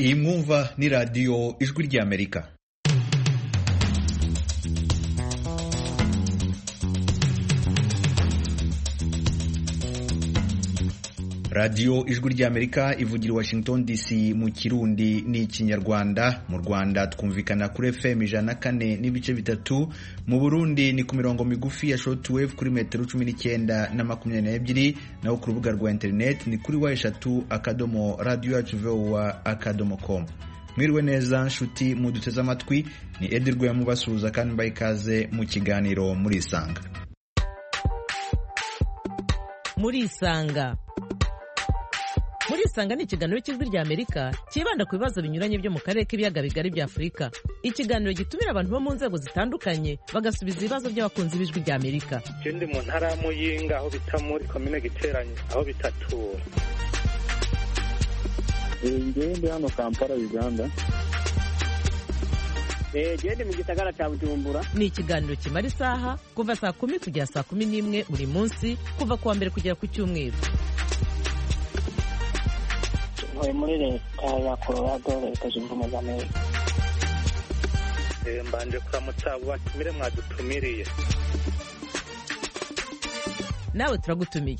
iyi mwumva ni radiyo ijwi ry'amerika radiyo ijwi ry'amerika ivugira i washington dc mu kirundi n'ikinyarwanda mu rwanda twumvikana kuri fm ijana na kane n'ibice bitatu mu burundi ni ku mirongo migufi ya shortwave kuri metero cumi n'icyenda na makumyabiri n'ebyiri naho ku rubuga rwa interineti ni kuri wa eshatu akadomo radiyo yacu vowa akadomo komu mwiriwe neza nshuti muduteze amatwi ni edi rwema ubasuhuza kandi mbaye ikaze mu kiganiro murisanga murisanga murisanga ni ikiganiro cy'ijwi ry'amerika cyibanda ku bibazo binyuranye byo mu karere k'ibiyaga bigari bya afurika ikiganiro gitumira abantu bo mu nzego zitandukanye bagasubiza ibibazo by'abakunzi b'ijwi ry'amerika icyo ndi mu ntara ya muyinga aho bita muri komine giteranye aho bitatura ngewe ndi hano kampala uganda gende mu gisagara cya bujumbura ni ikiganiro kimara isaha kuva saa kumi kugera saa kumi n'imwe buri munsi kuva ku wa mbere kugera ku cyumweru ntuye muri leta ya colorado leta zunze ubumwe za amerika mbanje kuramutsa abo batumire mwadutumiriye nawe turagutumiye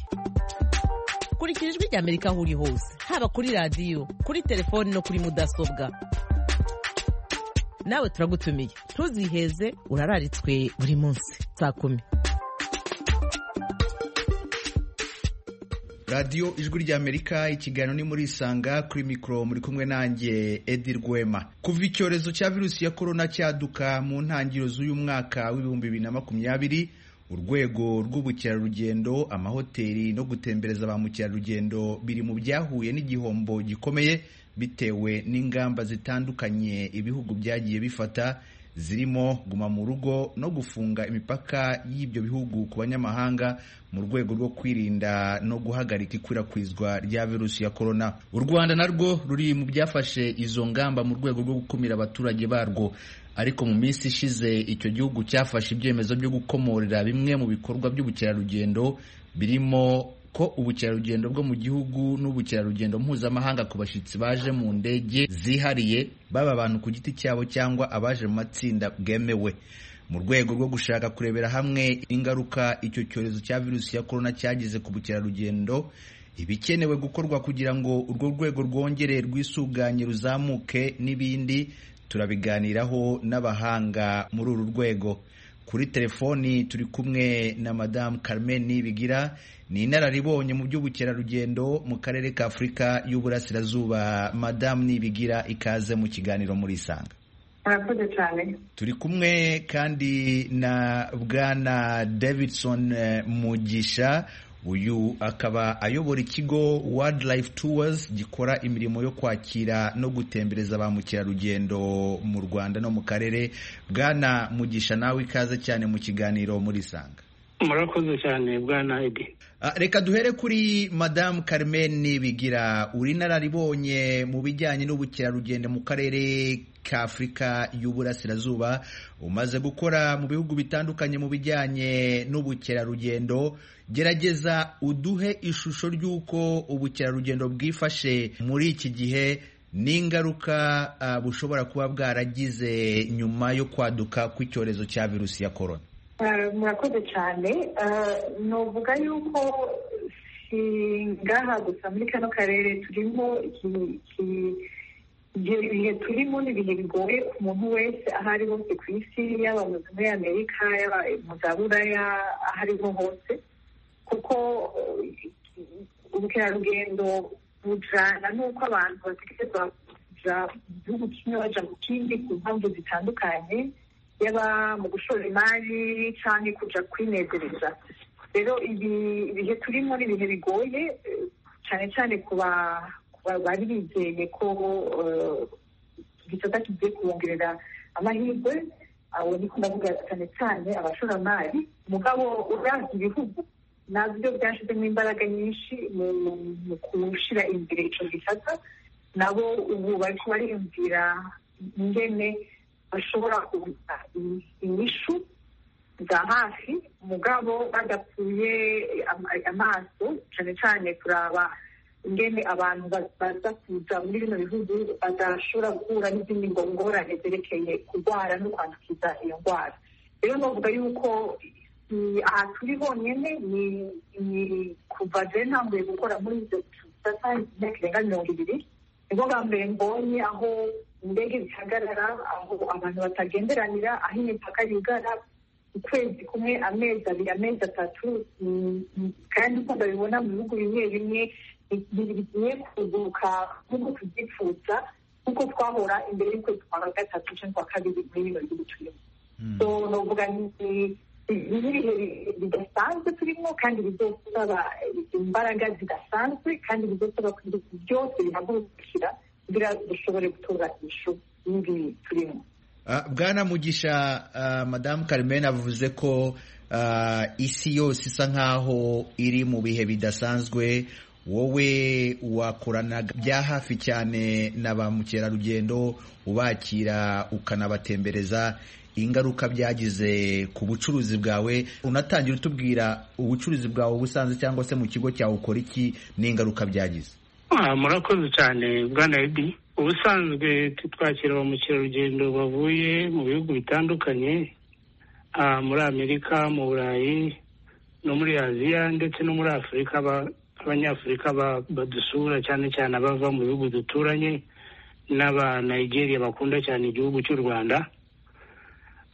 kurikira ijwi ry'amerika aho uri hose haba kuri radiyo kuri telefoni no kuri mudasobwa nawe turagutumiye ntuziheze urararitswe buri munsi saa kumi radiyo ijwi ry'amerika ikiganiro ni muri isanga kuri mikoro muri kumwe nanjye edi rwema kuva icyorezo cya virusi ya korona cyaduka mu ntangiriro z'uyu mwaka w'ibihumbi bibiri na makumyabiri urwego rw'ubukerarugendo amahoteli no gutembereza ba mukerarugendo biri mu byahuye n'igihombo gikomeye bitewe n'ingamba zitandukanye ibihugu byagiye bifata zirimo guma mu rugo no gufunga imipaka y'ibyo bihugu ku banyamahanga mu rwego rwo kwirinda no guhagarika ikwirakwizwa rya virusi ya korona u rwanda narwo ruri mu byafashe izo ngamba mu rwego rwo gukumira abaturage barwo ariko mu minsi ishize icyo gihugu cyafashe ibyemezo byo gukomorera bimwe mu bikorwa by'ubukerarugendo birimo ko ubukerarugendo bwo mu gihugu n'ubukerarugendo mpuzamahanga ku bashyitsi baje mu ndege zihariye baba abantu ku giti cyabo cyangwa abaje mu matsinda bwemewe mu rwego rwo gushaka kurebera hamwe ingaruka icyo cyorezo cya virusi ya korona cyagize ku bukerarugendo ibikenewe gukorwa kugira ngo urwo rwego rwongere rwisuganye ruzamuke n'ibindi turabiganiraho n'abahanga muri uru rwego kuri telefoni turi kumwe na madamu Carmen Nibigira ni inararibonye mu by'ubukerarugendo mu karere ka Afurika y'Uburasirazuba madamu Nibigira ikaze mu kiganiro muri Isanga murakoze cyane turi kumwe kandi na bwana Davidson Mugisha uyu akaba ayobora ikigo Wildlife Tours gikora imirimo yo kwakira no gutembereza ba mukerarugendo mu Rwanda no mu karere bwana mugisha nawe ikaze cyane mu kiganiro muri Isanga murakoze cyane bwana edi reka duhere kuri madamu Carmen Bigira uri nararibonye mu bijyanye n'ubukerarugendo mu karere ka Afurika y'Uburasirazuba umaze gukora mu bihugu bitandukanye mu bijyanye n'ubukerarugendo gerageza uduhe ishusho ry'uko ubukerarugendo bwifashe muri iki gihe n'ingaruka bushobora kuba bwaragize nyuma yo kwaduka kw'icyorezo cya virusi ya korona murakoze cyane nuvuga yuko ngaha gusa muri kano karere turimo ibihe turimo ni ibihe bigoye ku muntu wese aho ari hose ku isi yaba muri amerika yaba mu za buraya aho ari ho hose kuko ubukerarugendo bujyana n'uko abantu batekereza kujya mu gihugu kimwe bajya mu kindi ku mpamvu zitandukanye yaba mu gushora imari cyangwa kujya kwinezereza rero ibihe turimo ni ibihe bigoye cyane cyane bari bizeye ko igisata kigiye kubongerera amahirwe abo ni ko ndavuga cyane cyane abashoramari mugabo uranga ibihugu nabyo byashyizemo imbaraga nyinshi mu gushyira imbere icyo gisata nabo ubu bari kubariyumvira ingene bashobora kuguza inyishu za hafi mugabo badapfuye amaso cyane cyane turaba ingene abantu ba- baza kuza muri bino bihugu badashobora guhura n'izindi ngongorane zerekeye kurwara no kwandukiza iyo ndwara rero novuga yuko ni aha turi honyine ni ni kuva jewe ntanguye gukora muri ibyo bisata imyaka irenga mirongo ibiri nibwo bwa mbere mbonye aho indege zihagarara aho abantu batagenderanira aho imipaka yugara ukwezi kumwe amezi abiri amezi atatu mm, mm, kandi uko ndabibona mu bihugu bimwe bimwe bi- bi- bigiye kuguruka nk'uko tubyifuza nk'uko twahora imbere y'ukwezi kwa gatatu cyangwa kwa kabiri muri bino bihugu turimo so novuga ni ibihe bidasanzwe turimo kandi bizosaba imbaraga zidasanzwe kandi bizosaba kugira byose bihagurukira kugira dushobore gutora ishu y'ingi turimo Ah, bwana mugisha ah, madamu carmen avuze ko ah, isi yose isa nkaho iri mu bihe bidasanzwe wowe wakorana bya hafi cyane na ba mukerarugendo ubakira ukanabatembereza ingaruka byagize ku bucuruzi bwawe unatangira utubwira ubucuruzi bwawe ubusanzwe cyangwa se mu kigo cyawe ukora iki n'ingaruka byagize Ah, murakoze cyane bwana edi ubusanzwe twakira ba mukerarugendo bavuye mu bihugu bitandukanye ah, muri amerika mu burayi no muri aziya ndetse no muri afurika aba- abanyafurika ba- badusura cyane cyane abava mu bihugu duturanye n'abanigeria bakunda cyane igihugu cy'u rwanda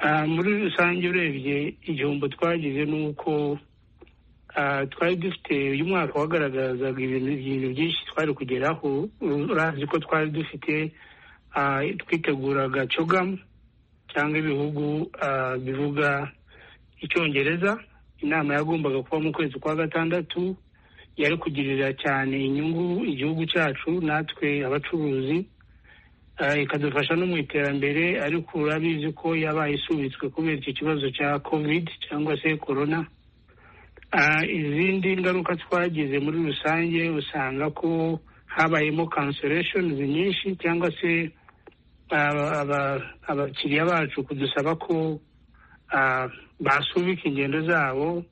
Ah, muri rusange urebye igihombo twagize ni uko Ah, twari dufite uyu mwaka wagaragazaga ibintu ibintu byinshi twari kugeraho urazi ko twari dufite ah, twiteguraga cogamu cyangwa ibihugu ah, bivuga icyongereza inama yagombaga kuba mu kwezi kwa gatandatu yari kugirira cyane inyungu igihugu cyacu natwe abacuruzi Ah, ikadufasha no mu iterambere ariko urabizi ko yabaye isubitswe kubera iki kibazo cya covid cyangwa se corona Ah, izindi ngaruka twagize muri rusange usanga ko habayemo cancellations nyinshi cyangwa se aba- aba- abakiriya bacu kudusaba ko ah, basubika ingendo zabo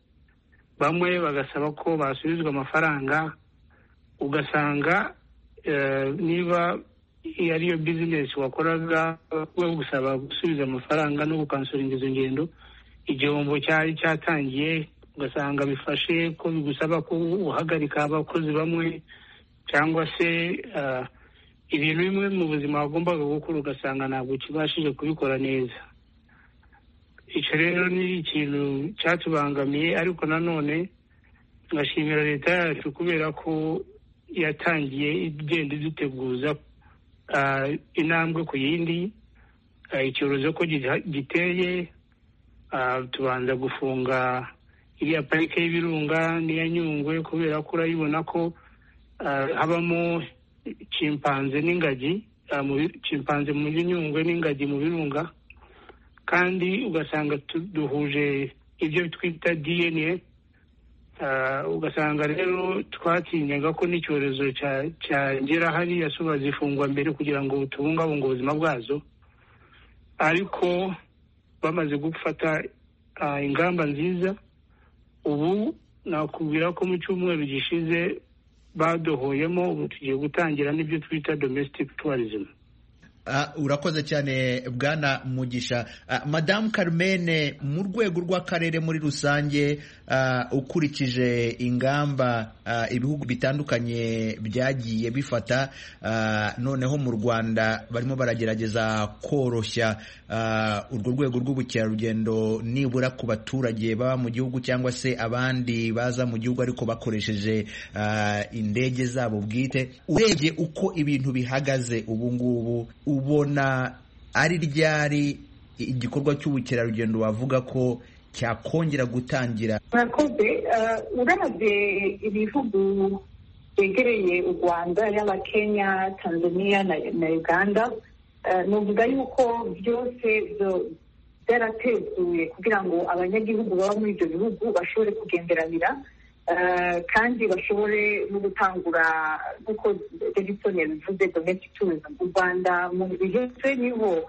bamwe bagasaba ko basubizwa amafaranga ugasanga eh, niba iyo ariyo bizinesi wakoraga we gusaba gusubiza amafaranga no gukansuringa izo ngendo igihombo cyari cyatangiye ugasanga bifashe ko bigusaba ko uhagarika abakozi bamwe cyangwa se ah, ibintu bimwe mu buzima wagombaga gukora ugasanga ntabwo ukibashije kubikora neza icyo rero ni ikintu cyatubangamiye ariko nanone ngashimira leta yacu kubera ko yatangiye igenda iduteguza ah, intambwe ku yindi Ah, icyorezo ko giha- giteye ah, tubanza gufunga iriya parike y'ibirunga n'iya nyungwe kubera ko urayibona ko ah, habamo kimpanze n'ingagi ah, mu bi- kimpanze muri nyungwe n'ingagi mu birunga kandi ugasanga tu- duhuje ibyo twita dna Ah, ugasanga rero twatinyaga ko n'icyorezo cya- cyagera hariya so bazifungwa mbere kugira ngo tubungabunge ubuzima bwazo ariko bamaze gufata ah, ingamba nziza ubu nakubwira ko mu cyumweru gishize badohoyemo ubu tugiye gutangira n'ibyo twita domestic tourism Ah, urakoze cyane bwana mugisha Ah, madamu carmen mu rwego rw'akarere muri rusange ah, ukurikije ingamba ah, ibihugu bitandukanye byagiye bifata ah, noneho mu rwanda barimo baragerageza koroshya ah, urwo rwego rw'ubukerarugendo nibura ku baturage baba mu gihugu cyangwa se abandi baza mu gihugu ariko bakoresheje ah, indege zabo bwite urebye uko ibintu bihagaze ubu ngubu ubona ari ryari igikorwa cy'ubukerarugendo wavuga ko cyakongera gutangira murakoze Eh, uravye ibihugu byegereye u rwanda yaba kenya tanzania na, na uganda eh, novuga yuko byose byo- byarateguye kugira ngo abanyagihugu baba muri ibyo bihugu bashobore kugenderanira eh, kandi bashobore no gutangura nk'uko davidson yabivuze domestic tourism u rwanda mu bihetse niho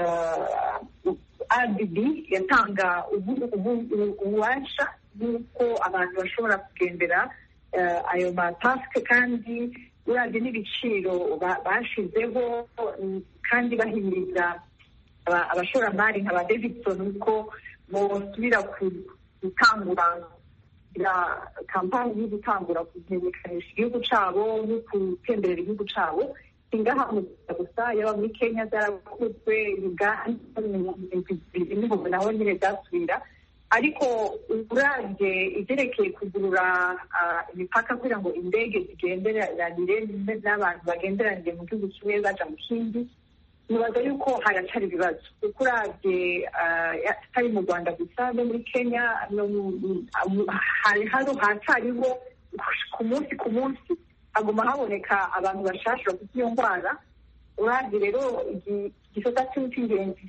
eh, RDB yatanga ubu- ubu- ububasha bw'uko abantu bashobora kugendera ayo matasike kandi uravye n'ibiciro ba- bashizeho mm, kandi bahimiriza aba- abashoramari nka ba davidson ko bosubira ku- gutangura kugira kampani yo gutangura kumenyekanisha igihugu cabo no gutemberera igihugu cabo singaha mu Rwanda gusa yaba muri kenya zarakozwe uganda naho nyine zasubira ariko uravye ivyerekeye kugurura ah, imipaka kugira ngo indege zigenderanire n'abantu bagenderanire mu gihugu kimwe baja mu kindi nibaza yuko haracari ibibazo kuko uravye ah, ya- atari mu rwanda gusa no muri kenya no mu- mu- mu- hari hano haracariho ku munsi ku munsi haguma haboneka abantu bashasha bafite iyo ndwara uravye rero igi- igisata cy'ingenzi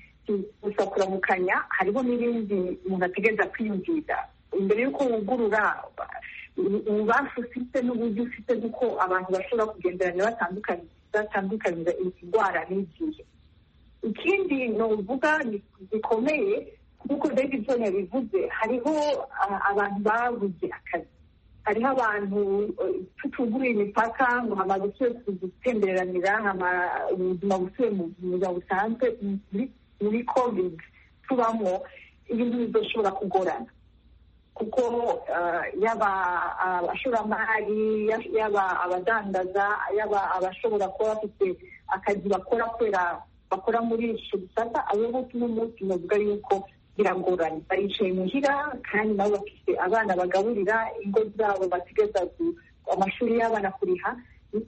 gusa kuramukanya hariho n'ibindi umuntu ategereza kwiyumvira imbere y'uko wugurura ububasha ufite n'uburyo ufite bw'uko abantu bashobora kugenderana batandukanye batandukanyiriza indwara n'igihe ikindi novuga gikomeye nk'uko davidson yabivuze hariho ah, abantu babuze akazi hariho abantu eh, tutuguruye imipaka ngo hama gusubire kugutembereranira hama ubuzima busubire mu buzima busanzwe muri- muri covid tubamo ibintu bizoshobora kugorana kuko eh, yaba abashoramari ya- yaba abadandaza yaba abashobora kuba bafite akazi bakora kubera bakora muri icyo gisata abo bose uno munsi navuga yuko biragoranye baricaye muhira kandi nabo bafite abana bagaburira ingo zabo bategereza ku- amashuri y'abana kuriha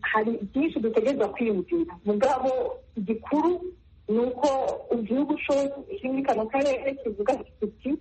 hari byinshi dutegereza kwiyumvira mugabo igikuru ni uko igihugu cose kimwe kano karere kivuga kiti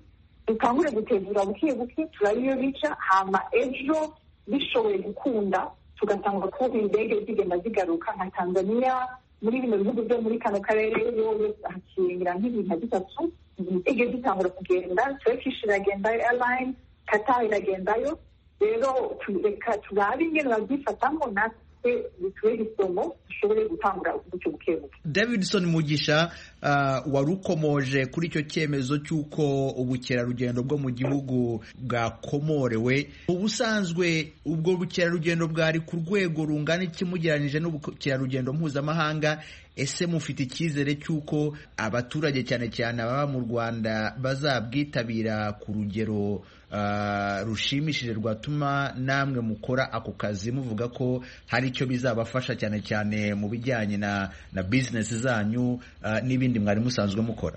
dukangure gutegura buke buke turabe iyo bica hama ejo bishoboye gukunda tugatanga kubona indege zigenda zigaruka nka tanzaniya muri bino bihugu byo muri kano karere yowe hakingira nk'ibintu nka bitatu indege zitangura kugenda turkish iragenda airline qatar iragendayo rero tu- reka turabe ingene babyifatamo natwe bitube isomo dushobore gutangura gutyo buke buke davidson mugisha uh, wari ukomoje kuri icyo cyemezo cy'uko ubukerarugendo bwo mu gihugu bwakomorewe mu busanzwe ubwo bukerarugendo bwari ku rwego rungana iki mugereranyije n'ubukerarugendo mpuzamahanga ese mufite icyizere cy'uko abaturage cyane cyane ababa mu rwanda bazabwitabira ku rugero uh, rushimishije rwatuma namwe mukora ako kazi muvuga ko hari icyo bizabafasha cyane cyane mu bijyanye na na bizinesi zanyu uh, n'ibindi mwari musanzwe mukora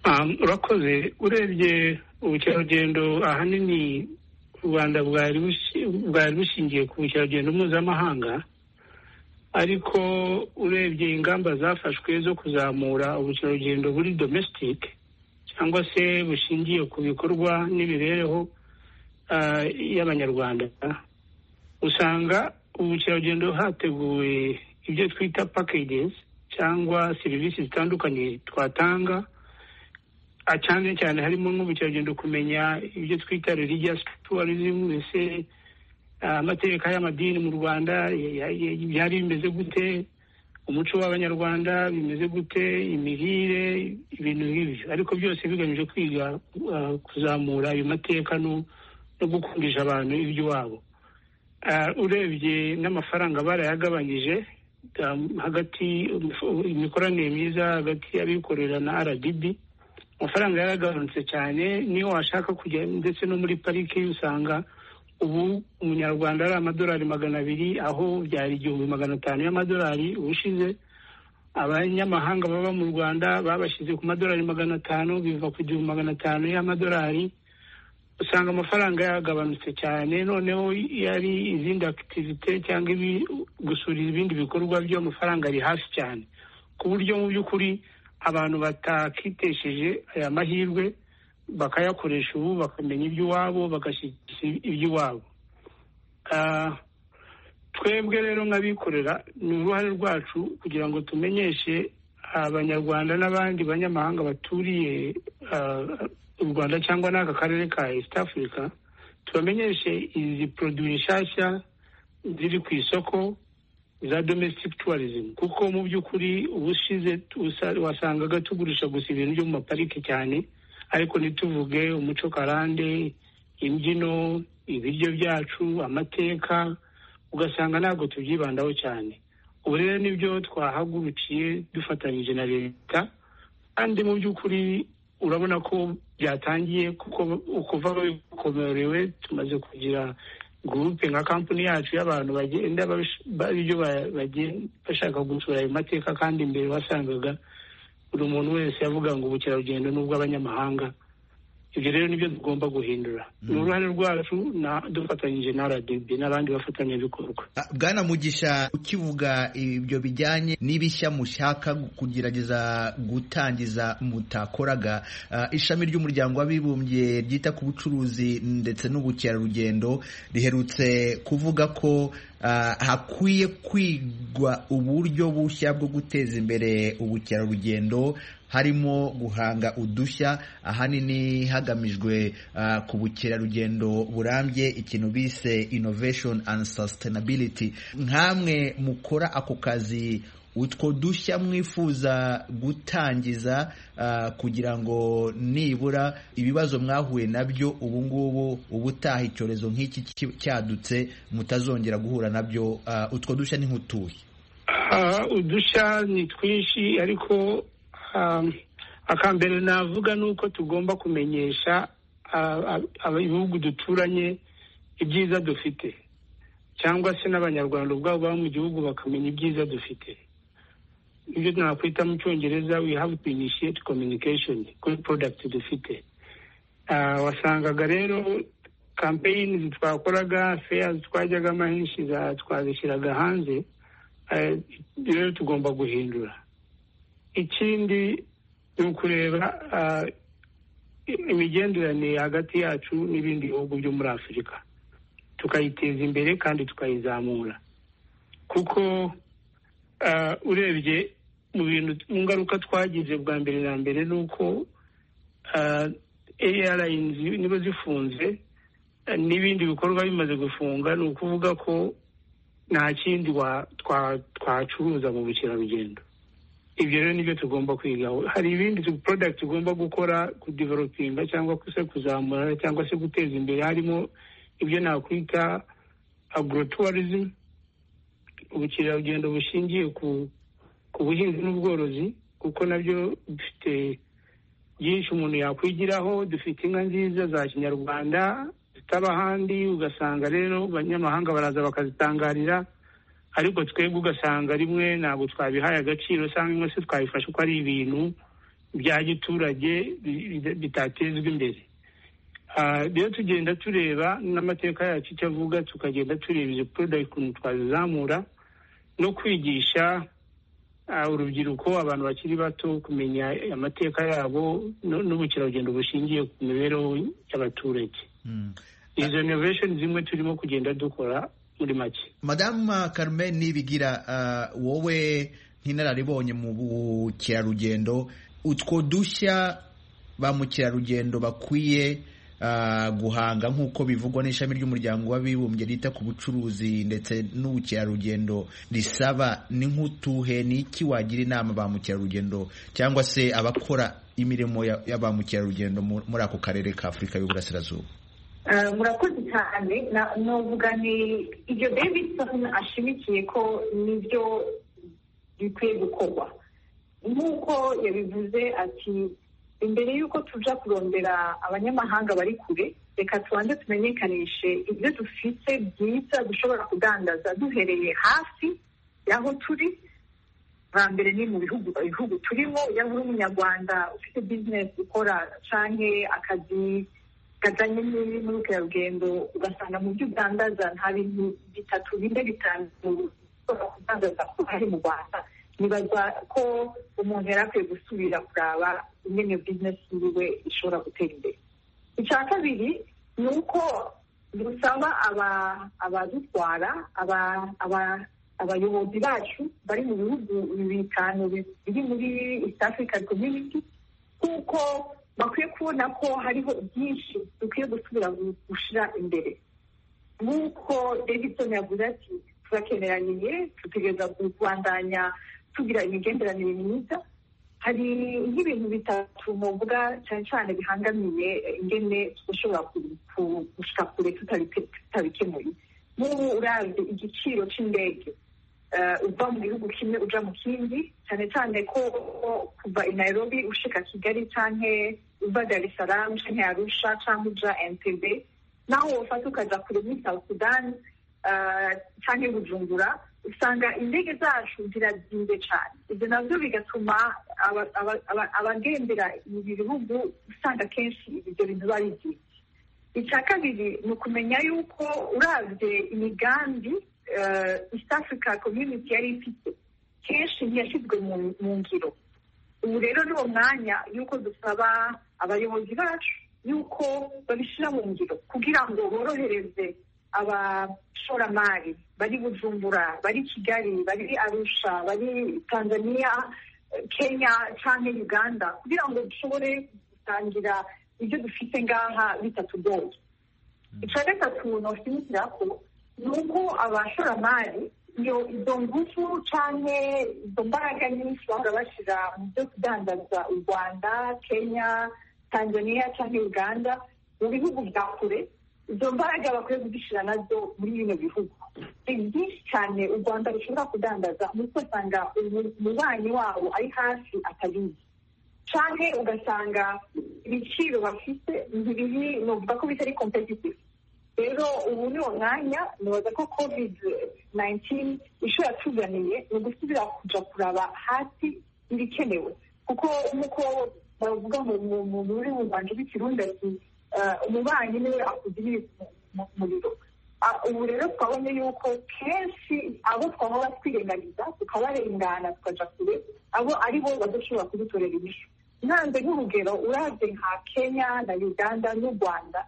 Ah, urakoze urebye ubukerarugendo ahanini u rwanda bwari bushi- bwari bushingiye ku bukerarugendo mpuzamahanga ariko urebye ingamba zafashwe zo kuzamura ubukerarugendo buri domestic cyangwa se bushingiye ku bikorwa n'imibereho ah, y'abanyarwanda usanga ubukerarugendo hateguwe ibyo twita packages cyangwa serivisi zitandukanye twatanga Ah, cyane cyane harimo nk'ubukerarugendo kumenya ibyo twita religious tourism ese ah, amateka y'amadini mu rwanda ya- ya- ya- byari bimeze gute umuco w'abanyarwanda bimeze gute imirire ibintu nk'ibyo ariko byose bigamije kwiga ah, kuzamura ayo mateka no no gukundisha abantu iby'iwabo Ah, urebye n'amafaranga barayagabanyije ah, hagati imikoranire myiza hagati y'abikorera na rdb amafaranga yaragabanutse cyane niyo washaka kujya ndetse no muri pariki usanga ubu umunyarwanda ari amadolari magana abiri aho byari igihumbi magana atanu y'amadolari ubushize abanyamahanga baba mu rwanda babashyize ku madolari magana atanu biva ku gihumbi magana atanu y'amadolari usanga amafaranga yagabanutse cyane noneho yari izindi akitivite cyangwa ibi gusura ibindi bikorwa byo amafaranga ari hasi cyane ku buryo mu by'ukuri abantu batakitesheje aya mahirwe bakayakoresha ubu bakamenya iby'iwabo bagashyigikira iby'iwabo Ah, twebwe rero nk'abikorera ni uruhare rwacu kugira ngo tumenyeshe abanyarwanda n'abandi banyamahanga baturiye ah, u rwanda cyangwa n'aka karere ka east africa tubamenyeshe izi produwi nshyashya ziri ku isoko za domestic tourism kuko mu by'ukuri ubushize usa- wasangaga tugurisha gusa ibintu byo mu mapariki cyane ariko ntituvuge umuco karande imbyino ibiryo byacu amateka ugasanga ntabwo tubyibandaho cyane ubu rero nibyo twahagurukiye dufatanyije na leta kandi mu by'ukuri urabona ko byatangiye kuko ukuva bikomorewe tumaze kugira gurupe nka kampani yacu y'abantu bagenda ibyo bashaka gusura ayo mateka kandi mbere wasangaga buri muntu wese yavuga ngo ubukerarugendo ni ubw'abanyamahanga ibyo rero nibyo tugomba guhindura ni uruhare rwacu dufatanyije na rdb n'abandi bafatanyabikorwa bwana mugisha ukivuga ibyo bijyanye n'ibishya mushaka kugerageza gutangiza mutakoraga ishami ry'umuryango w'abibumbye ryita ku bucuruzi ndetse n'ubukerarugendo riherutse kuvuga ko hakwiye kwigwa uburyo bushya bwo guteza imbere ubukerarugendo harimo guhanga udushya ahanini hagamijwe ku bukerarugendo burambye ikintu bise innovation and sustainability nkamwe mukora ako kazi utwo dushya mwifuza gutangiza kugira ngo nibura ibibazo mwahuye nabyo ubu ngubu ubutaha icyorezo nk'iki cyadutse mutazongera guhura nabyo utwo dushya ni nk'utuye udushya ni twinshi ariko akambere navuga ni uko tugomba kumenyesha ibihugu duturanye ibyiza dufite cyangwa se n'abanyarwanda ubwabo baba mu gihugu bakamenya ibyiza dufite ibyo nakwita mu cyongereza we have to initiate communication kuri product dufite wasangaga rero campaign twakoraga fairs twajyagamo henshi twazishyiraga hanze rero tugomba guhindura ikindi ni ukureba imigenderanire hagati yacu n'ibindi bihugu byo muri afurika tukayiteza imbere kandi tukayizamura kuko urebye mu bintu mu ngaruka twagize bwa mbere na mbere ni uko eyarayinizi niba zifunze n'ibindi bikorwa bimaze gufunga ni ukuvuga ko nta kindi twacuruza mu bukerarugendo ibyo rero nibyo tugomba kwigaho hari ibindi porodagiti tugomba gukora kudivelopinga cyangwa se kuzamura cyangwa se guteza imbere harimo ibyo nakwita agurotourism ubukerarugendo bushingiye ku buhinzi n'ubworozi kuko nabyo dufite byinshi umuntu yakwigiraho dufite inka nziza za kinyarwanda zitaba ahandi ugasanga rero abanyamahanga baraza bakazitangarira ariko twebwe ugasanga rimwe ntabwo twabihaye agaciro cyangwa se twabifashe ko ari ibintu bya giturage bitatezwa imbere rero tugenda tureba n'amateka yacu icyo avuga tukagenda tureba izo porodagiti ukuntu twazizamura no kwigisha urubyiruko abantu bakiri bato kumenya amateka yabo n'ubukerarugendo bushingiye ku mibereho y'abaturage izo inovesheni zimwe turimo kugenda dukora muri make madamu Carmen nibigira wowe nk'inararibonye mu bukerarugendo utwo dushya ba mukerarugendo bakwiye guhanga nk'uko bivugwa n'ishami ry'umuryango w'abibumbye rita ku bucuruzi ndetse n'ubukerarugendo risaba ni nk'utuhe ni iki wagira inama ba mukerarugendo cyangwa se abakora imirimo ya ba mukerarugendo muri ako karere ka afurika y'uburasirazuba murakoze cyane nuvuga ni ibyo davidson ashimikiye ko nibyo bikwiye gukorwa nk'uko yabivuze ati imbere y'uko tuja kurondera abanyamahanga bari kure reka tubanze tumenyekanishe ibyo dufite byiza dushobora kudandaza duhereye hafi y'aho turi bwa mbere ni mu bihugu bihugu turimo yaba uri umunyarwanda ufite bizinesi ukora canke akazi kajyanye n'ubukerarugendo ugasanga mu byo udandaza nta bintu bitatu bine bitanu ushobora kudandaza ko hari mu rwanda nibaza ko umuntu yari akwiye gusubira kuraba ingene bizinesi yiwe ishobora gutera imbere icya kabiri ni uko dusaba abadutwara abayobozi bacu bari mu bihugu bitanu biri muri east african community kuko bakwiye kubona ko hariho byinshi dukwiye gusubira gushyira imbere nk'uko davidson yavuze ati turakeneraniye tutegereza kubandanya tugira imigenderanire myiza hari nk'ibintu bitatu muvuga cyane cyane bihangamiye ingene dushobora gushika kure tutabikemuye nk'ubu urabye igiciro cy'indege uva mu gihugu kimwe uja mu kindi cyane cyane ko kuva i nairobi ushika kigali cyangwa uva dar es salaam cyangwa arusha cyangwa uja entebe naho wofata ukaja kure muri south sudan cyangwa bujumbura usanga indege zacu zirazimbe cyane ibyo nabyo bigatuma abagendera ibi bihugu usanga akenshi ibyo bintu babigira icya kabiri ni ukumenya yuko urabye imigambi east africa community yari ifite kenshi ntiyashyizwe mu ngiro ubu rero ni uwo mwanya yuko dusaba abayobozi bacu yuko babishyira mu ngiro kugira ngo borohereze abashoramari bari bujumbura bari kigali bari arusha bari tanzania kenya cyangwa uganda kugira ngo dushobore gusangira ibyo dufite ngaha bitatugoye icya gatatu noshyigikira ko ni uko abashoramari iyo izo ngufu cyangwa izo mbaraga nyinshi bahora bashyira mu byo kudandaza u rwanda kenya tanzania cyangwa uganda mu bihugu bya kure izo mbaraga bakwiye kuzishyira nazo muri bino bihugu ni byinshi cyane u rwanda rushobora kudandaza nuko usanga umubanyi wabo ari hafi atabizi cyane ugasanga ibiciro bafite ntibiri nuvuga ko bitari kompetitivu rero ubu ni mwanya nibaza ko kovide nayintini ishobora yatuzaniye ni ugusubira kujya kuraba hasi ibikenewe kuko nk'uko bavuga mu rurimi rwanje rw'ikirundi ati umubanyi niwe akugirira umuriro ubu rero twabonye yuko kenshi abo twahora twirengagiza tukabarengana tukajya kure abo ari bo badashobora kudutorera inyishu ntanze nk'urugero urabye nka kenya na uganda n'u rwanda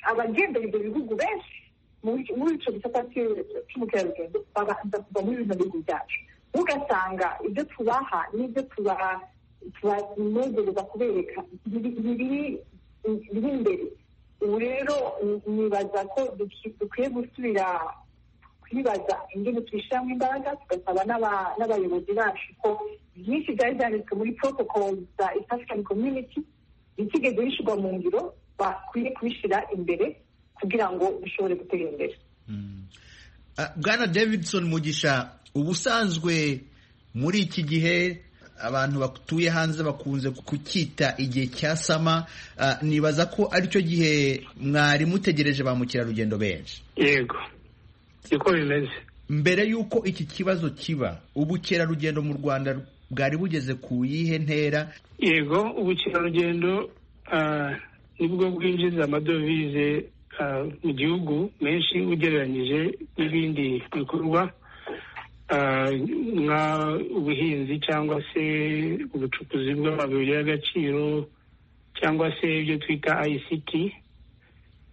abagendera ibyo bihugu benshi muri icyo gisata cy'ubukerarugendo babanza kuva muri bino bihugu byacu ugasanga ibyo tubaha n'ibyo tubaha tubanegereza kubereka biri imbere ubu rero nibaza ko dukwiye gusubira kwibaza ingene tubishyiramo imbaraga tugasaba n'abayobozi bacu ko byinshi byari byanditswe muri protocol za east african community bitigeze bishyirwa mu ngiro bakwiye kubishyira imbere kugira ngo bishobore gutera imbere bwana davidson mugisha ubusanzwe muri iki gihe abantu batuye hanze bakunze kucyita igihe cya sama nibaza ko aricyo gihe mwari mutegereje ba mukerarugendo benshi yego niko bimeze mbere y'uko iki kibazo kiba ubukerarugendo mu rwanda bwari bugeze ku yihe ntera yego ubukerarugendo nibwo bwinjiza amadovize mu gihugu menshi ugereranyije n'ibindi bikorwa nk'ubuhinzi cyangwa se ubucukuzi bw'amabuye y'agaciro cyangwa se ibyo twita ICT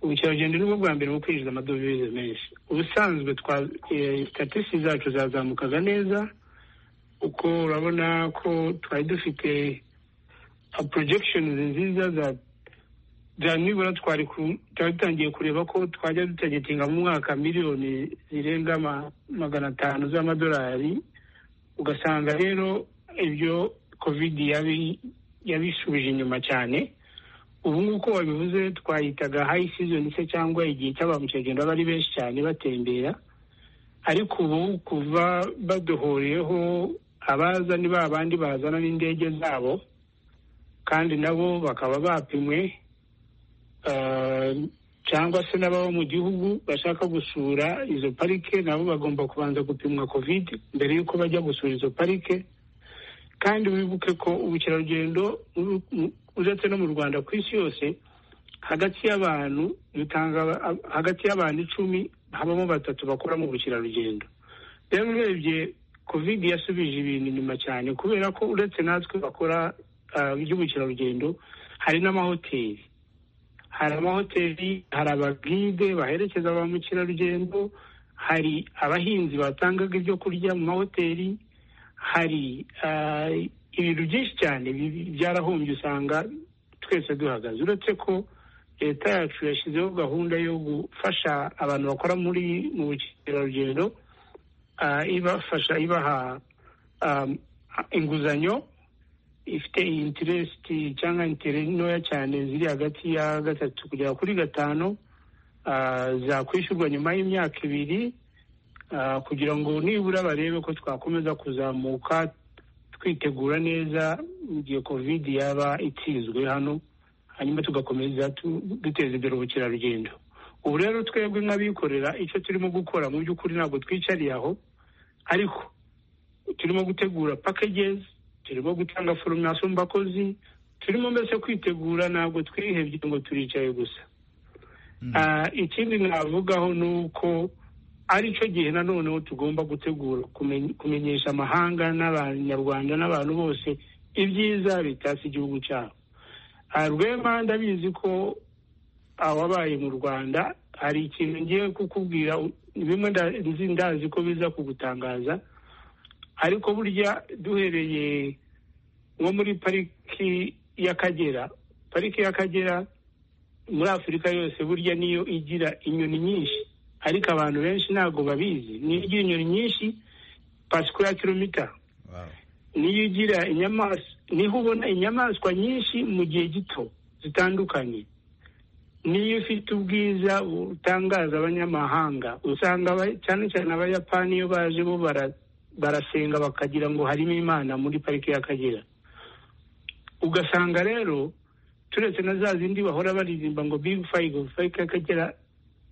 ubukerarugendo nibwo bwa mbere mu kwinjiza amadovize menshi ubusanzwe sitatisi zacu zazamukaga neza uko urabona ko twari dufite porojegishoni nziza za nibura twari dutangiye kureba ko twajya dutagetinga mu mwaka miliyoni zirenga magana atanu z'amadolari ugasanga rero ibyo kovidi yabisubije inyuma cyane ubu nk'uko wabivuze twayitaga hayi sizoni se cyangwa igihe cy'aba mukerarugendo baba ari benshi cyane batembera ariko ubu kuva baduhuriyeho abaza ni ba bandi bazana n'indege zabo kandi nabo bakaba bapimwe cyangwa se n'ababa mu gihugu bashaka gusura izo parike nabo bagomba kubanza gupimwa kovide mbere y'uko bajya gusura izo parike kandi wibuke ko ubukerarugendo uretse no mu rwanda ku isi yose hagati y'abantu bitanga hagati y'abantu icumi habamo batatu bakora mu bukerarugendo rero urebye kovide yasubije ibintu inyuma cyane kubera ko uretse natwe bakora iby'ubukerarugendo hari n'amahoteli hari amahoteli hari abagide baherekeza ba mukerarugendo hari abahinzi batangaga ibyo kurya mu mahoteli hari ibintu byinshi cyane byarahombye usanga twese duhagaze uretse ko leta yacu yashyizeho gahunda yo gufasha abantu bakora muri mu bukerarugendo ibafasha ibaha inguzanyo ifite intiresiti cyangwa intere ntoya cyane ziri hagati ya gatatu kugera kuri gatanu ah, zakwishyurwa nyuma y'imyaka ibiri ah, kugira ngo nibura barebe ko twakomeza kuzamuka twitegura neza mu gihe kovide yaba itsinzwe hano hanyuma tugakomeza tu- duteza imbere ubukerarugendo ubu rero twebwe nk'abikorera icyo turimo gukora mu by'ukuri ntabwo twicariye aho ariko turimo gutegura packages turimo gutanga foromasiyo mu bakozi turimo mbese kwitegura ntabwo twihebye ngo turicaye gusa Ah, ikindi navugaho ni uko ari cyo gihe nanoneho tugomba gutegura kumen- kumenyesha amahanga n'abanyarwanda n'abantu bose ibyiza bitatse igihugu cyabo Ah, rwema ndabizi ko awabaye mu rwanda hari ikintu ngiye kukubwira u- bimwe nda- nzi ndazi ko biza kugutangaza ariko burya duhereye nko muri pariki y'akagera pariki y'akagera muri afurika yose burya niyo igira inyoni nyinshi ariko abantu benshi ntabwo babizi niyo igira inyoni nyinshi pasikura kilomita Wow. niyo ugira inyamaswa niho ubona inyamaswa nyinshi mu gihe gito zitandukanye niyo ufite ubwiza butangaza abanyamahanga usanga aba- cyane cyane abayapani iyo baje bo bara- barasenga bakagira ngo harimo imana muri pariki y'akagera ugasanga rero turetse na za zindi bahora baririmba ngo big five pariki y'akagera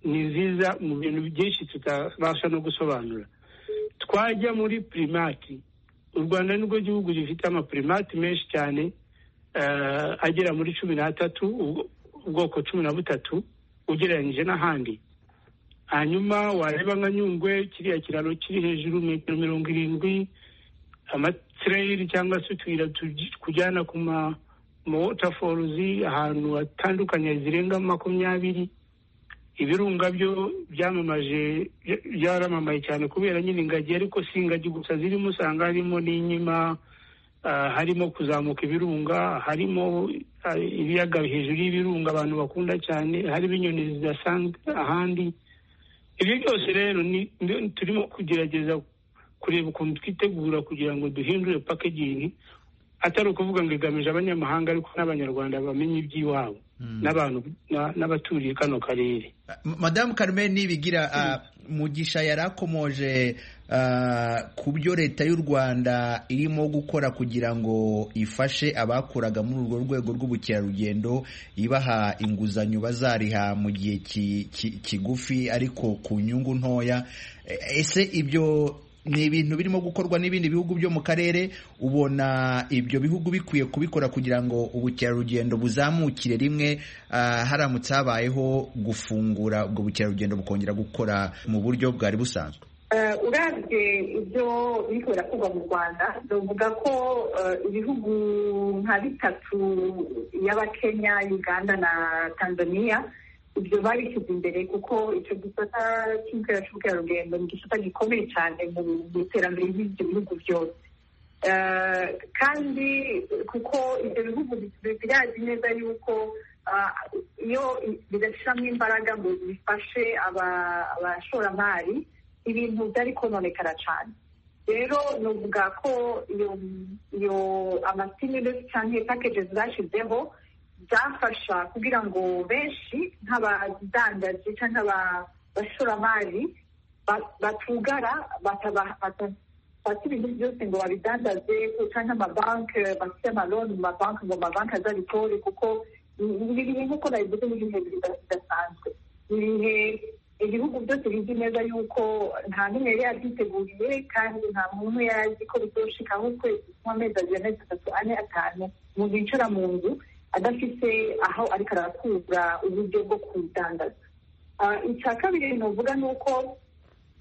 ni nziza mu bintu byinshi tutabasha no gusobanura twajya muri primati u rwanda nirwo gihugu gifite amapirimati menshi cyane eh, agera muri cumi n'atatu ubwo- ubwoko cumi na butatu ugereranyije n'ahandi hanyuma wareba nka nyungwe kiriya kiraro kiri hejuru metero mirongo irindwi amatireyiri cyangwa se utuyira tuj- tujyana ku ma ma waterfalls ahantu hatandukanye zirenga makumyabiri ibirunga byo byamamaje bya- byaramamaye cyane kubera nyine ingagi ariko si ingagi gusa zirimo usanga harimo n'inkima ah, harimo kuzamuka ibirunga harimo ah, ibiyaga hejuru y'ibirunga abantu bakunda cyane harimo inyoni zidasanzwe ahandi ibyo byose rero ni- ni- turimo kugerageza kureba ukuntu twitegura kugira ngo duhindure packaging atari ukuvuga ngo igamije abanyamahanga ariko n'abanyarwanda bamenye iby'iwabo n'abantu na- n'abaturiye kano karere madamu Carmen Nibigira ah, Mugisha yarakomoje ah, ku byo leta y'u Rwanda irimo gukora kugira ngo ifashe abakoraga muri urwo rwego rw'ubukerarugendo ibaha inguzanyo bazariha mu gihe ki- ki- kigufi ariko ku nyungu ntoya E- ese ibyo ni ibintu birimo gukorwa n'ibindi bihugu byo mu karere ubona ibyo bihugu bikwiye kubikora kugira ngo ubukerarugendo buzamukire rimwe ah, haramutse habayeho gufungura ubwo bukerarugendo bukongera gukora mu buryo bwari busanzwe Eh, uravye ibyo biriko birakorwa mu rwanda novuga ko eh, ibihugu nka bitatu y'abakenya uganda na tanzania ibyo babishyize imbere kuko icyo gisata cy'inzira cy'ubukerarugendo ni igisata gikomeye cyane mu mu iterambere ry'ibyo bihugu byose Eh, kandi kuko ibyo bihugu bi- birazi neza yuko ah, iyo bidashiramo imbaraga ngo bifashe aba- abashoramari ibintu byari kononekara cyane rero nuvuga ko iyo iyo amastimulus cyangwa packages zashyizeho byafasha kugira ngo benshi nk'abadandaji cyangwa abashoramari ba- batugara bataba- bata- bafite ibintu byose ngo babidandaze cyangwa amabanki bafite amaloni mu mabanki ngo amabanki azabitore kuko ibi bihe nk'uko nabivuze ni ibihe bida- bidasanzwe ni ibihe ibihugu byose bizi neza yuko nta n'umwe yari yabyiteguriye kandi nta n'umwe yari azi ko bizoshikaho ukwezi nk'amezi abiri amezi atatu ane atanu umuntu yicara mu nzu adafite aho ariko arakura uburyo bwo kudandaza Ah, icya kabiri nuvuga ni uko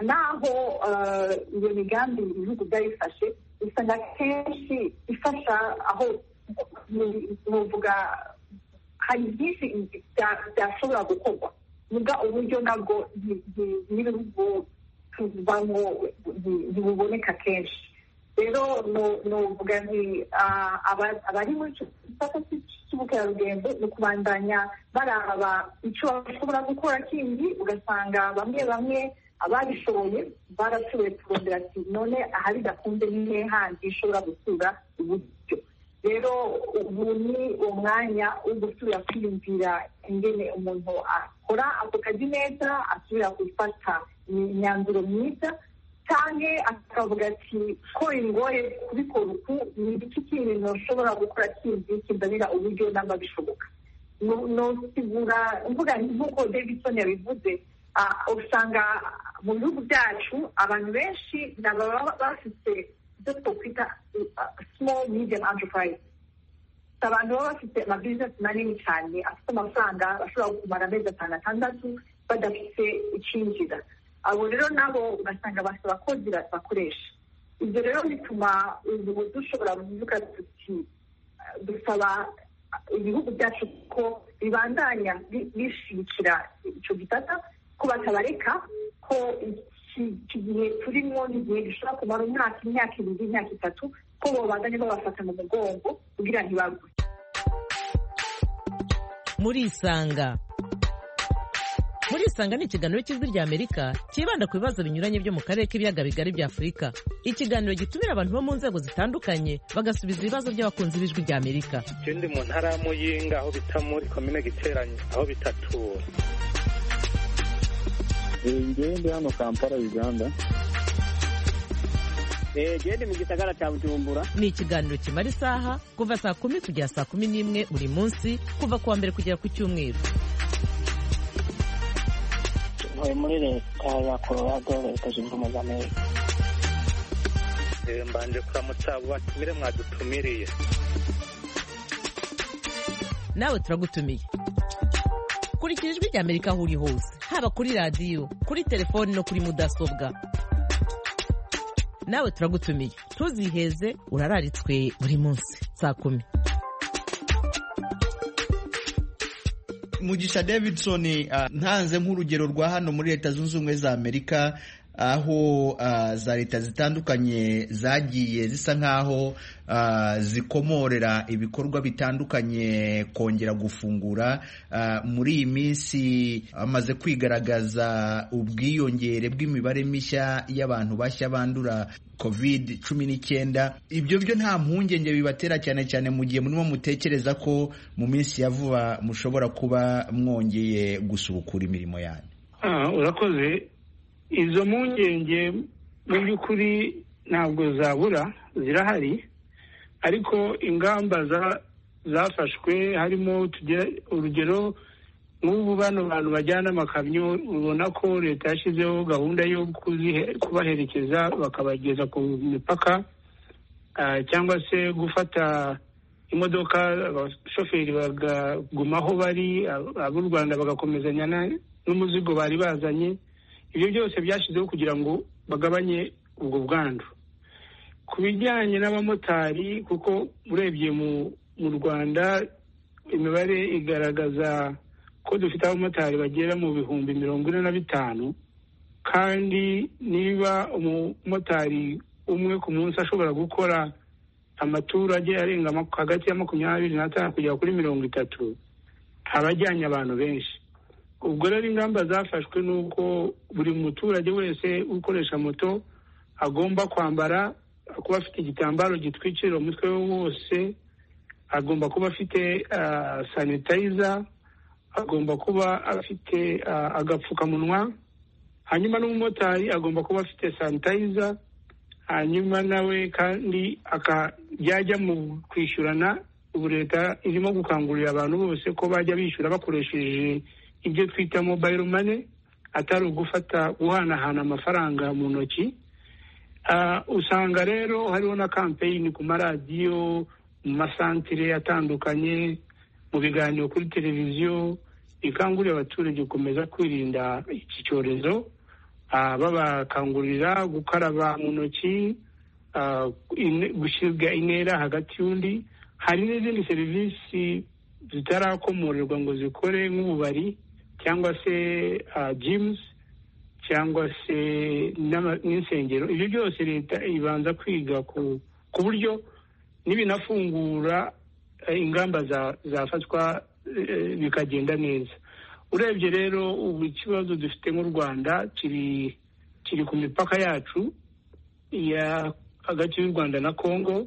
naho eh, iyo migambi ibihugu byayifashe usanga kenshi ifasha aho nuvuga hari byinshi bya- byashobora gukorwa vuga uburyo nabwo ni- ni- n'ibihugu tubamo ni- ntibuboneka kenshi rero nu- nuvuga nti ah, aba- abari muri icyo gisata cy- cy'ubukerarugendo ni ukubandanya baraba icyo bashobora gukora kindi ugasanga bamwe bamwe ababishoboye barashoboye turondera ati none ahari gakunze ni he handi ishobora gusura uburyo rero ubu ni umwanya wo gusubira kwiyumvira ingene umuntu akora ako kazi neza asubira gufata imyanzuro myiza cyane akavuga ati ko ingoye kubikora uku ni iki kintu ntushobora gukora kindi kimbabira uburyo namba bishoboka nosigura mvuga nk'uko davidson yabivuze usanga mu bihugu byacu abantu benshi ntabwo baba bafite ibyo twakwita small medium enterprise abantu baba bafite amabizinesi manini cyane afite amafaranga bashobora kumara amezi atanu atandatu badafite icyinjira abo rero nabo ugasanga bafite abakozi bakoresha ibyo rero bituma ubu dushobora kuvuga tuti dusaba ibihugu byacu ko bibandanya bishigikira icyo gitata ko batabareka ko iki gihe turimo n'igihe gishobora kumara umwaka imyaka ibiri imyaka itatu ko babandanya babafata mu mugongo kugira ntibagwe murisanga murisanga ni ikiganiro cy'ijwi ry'amerika cyibanda ku bibazo binyuranye byo mu karere k'ibiyaga bigari bya afurika ikiganiro gitumira abantu bo mu nzego zitandukanye bagasubiza ibibazo by'abakunzi b'ijwi ry'amerika ikindi mu ntara ya muyinga aho bita muri komine giteranye aho bita tura ngende hano kampala uganda gende mu gisagara cya bujumbura ni ikiganiro kimara isaha kuva saa kumi kugera saa kumi n'imwe buri munsi kuva ku wa mbere kugera ku cyumweru ntuye muri leta ya colorado leta zunze ubumwe za amerika Eh, mbanje kuramutsa abo batumire mwadutumiriye nawe turagutumiye kurikira ijwi ry'amerika aho uri hose haba kuri radiyo kuri telefoni no kuri mudasobwa nawe turagutumiye tuziheze urararitswe buri munsi saa kumi mugisha davidson ah, ntanze nk'urugero rwa hano muri leta zunze ubumwe za amerika aho ah, za leta zitandukanye zagiye zisa nk'aho ah, zikomorera ibikorwa bitandukanye kongera gufungura Ah, muri iyi minsi hamaze kwigaragaza ubwiyongere bw'imibare mishya y'abantu bashya bandura covid cumi n'icyenda ibyo byo nta mpungenge bibatera cyane cyane mu gihe murimo mutekereza ko mu minsi ya vuba mushobora kuba mwongeye gusubukura imirimo yanyu Ah, urakoze izo mpungenge mu by'ukuri ntabwo zabura zirahari ariko ingamba za- zafashwe harimo tugera urugero nk'ubu bano bantu bajyana amakamyo ubona ko leta yashyizeho gahunda yo kuzihe- kubaherekeza bakabageza ku mipaka ah, cyangwa se gufata imodoka abashoferi bakaguma aho bari ab- ab'u rwanda bagakomezanya na- n'umuzigo bari bazanye ibyo byose byashyizweho kugira ngo bagabanye ubwo bwandu ku bijyanye n'abamotari kuko urebye mu mu rwanda imibare igaragaza ko dufite abamotari bagera mu bihumbi mirongo ine na bitanu kandi niba umumotari umwe ku munsi ashobora gukora amaturage arenga maku- hagati ya makumyabiri n'atanu kugera kuri mirongo itatu abajyanye abantu benshi ubwo rero ingamba zafashwe ni uko buri muturage wese ukoresha moto agomba kwambara kuba afite igitambaro gitwikira umutwe we wose agomba kuba afite ah, sanitizer agomba kuba afite ah, agapfukamunwa hanyuma n'umumotari agomba kuba afite sanitizer hanyuma nawe kandi aka- byajya mu kwishyurana ubu leta irimo gukangurira abantu bose ko bajya bishyura bakoresheje ibyo twita mobile money atari ugufata guhanahana amafaranga mu ntoki Ah, usanga rero hariho na kampeyini ku maradiyo mu masantire atandukanye mu biganiro kuri televiziyo ikangurira abaturage gukomeza kwirinda iki cyorezo Ah, babakangurira gukaraba mu ntoki ah, ine- gushyirwa intera hagati y'undi hari n'izindi serivisi zitarakomorerwa ngo zikore nk'ububari cyangwa se jimusi cyangwa se n'ama- n'insengero ibyo byose leta ibanza kwiga ku ku buryo n'ibinafungura eh, ingamba za- zafatwa eh, bikagenda neza urebye rero ubu ikibazo dufite mu rwanda kiri kiri ku mipaka yacu ya hagati y'u rwanda na congo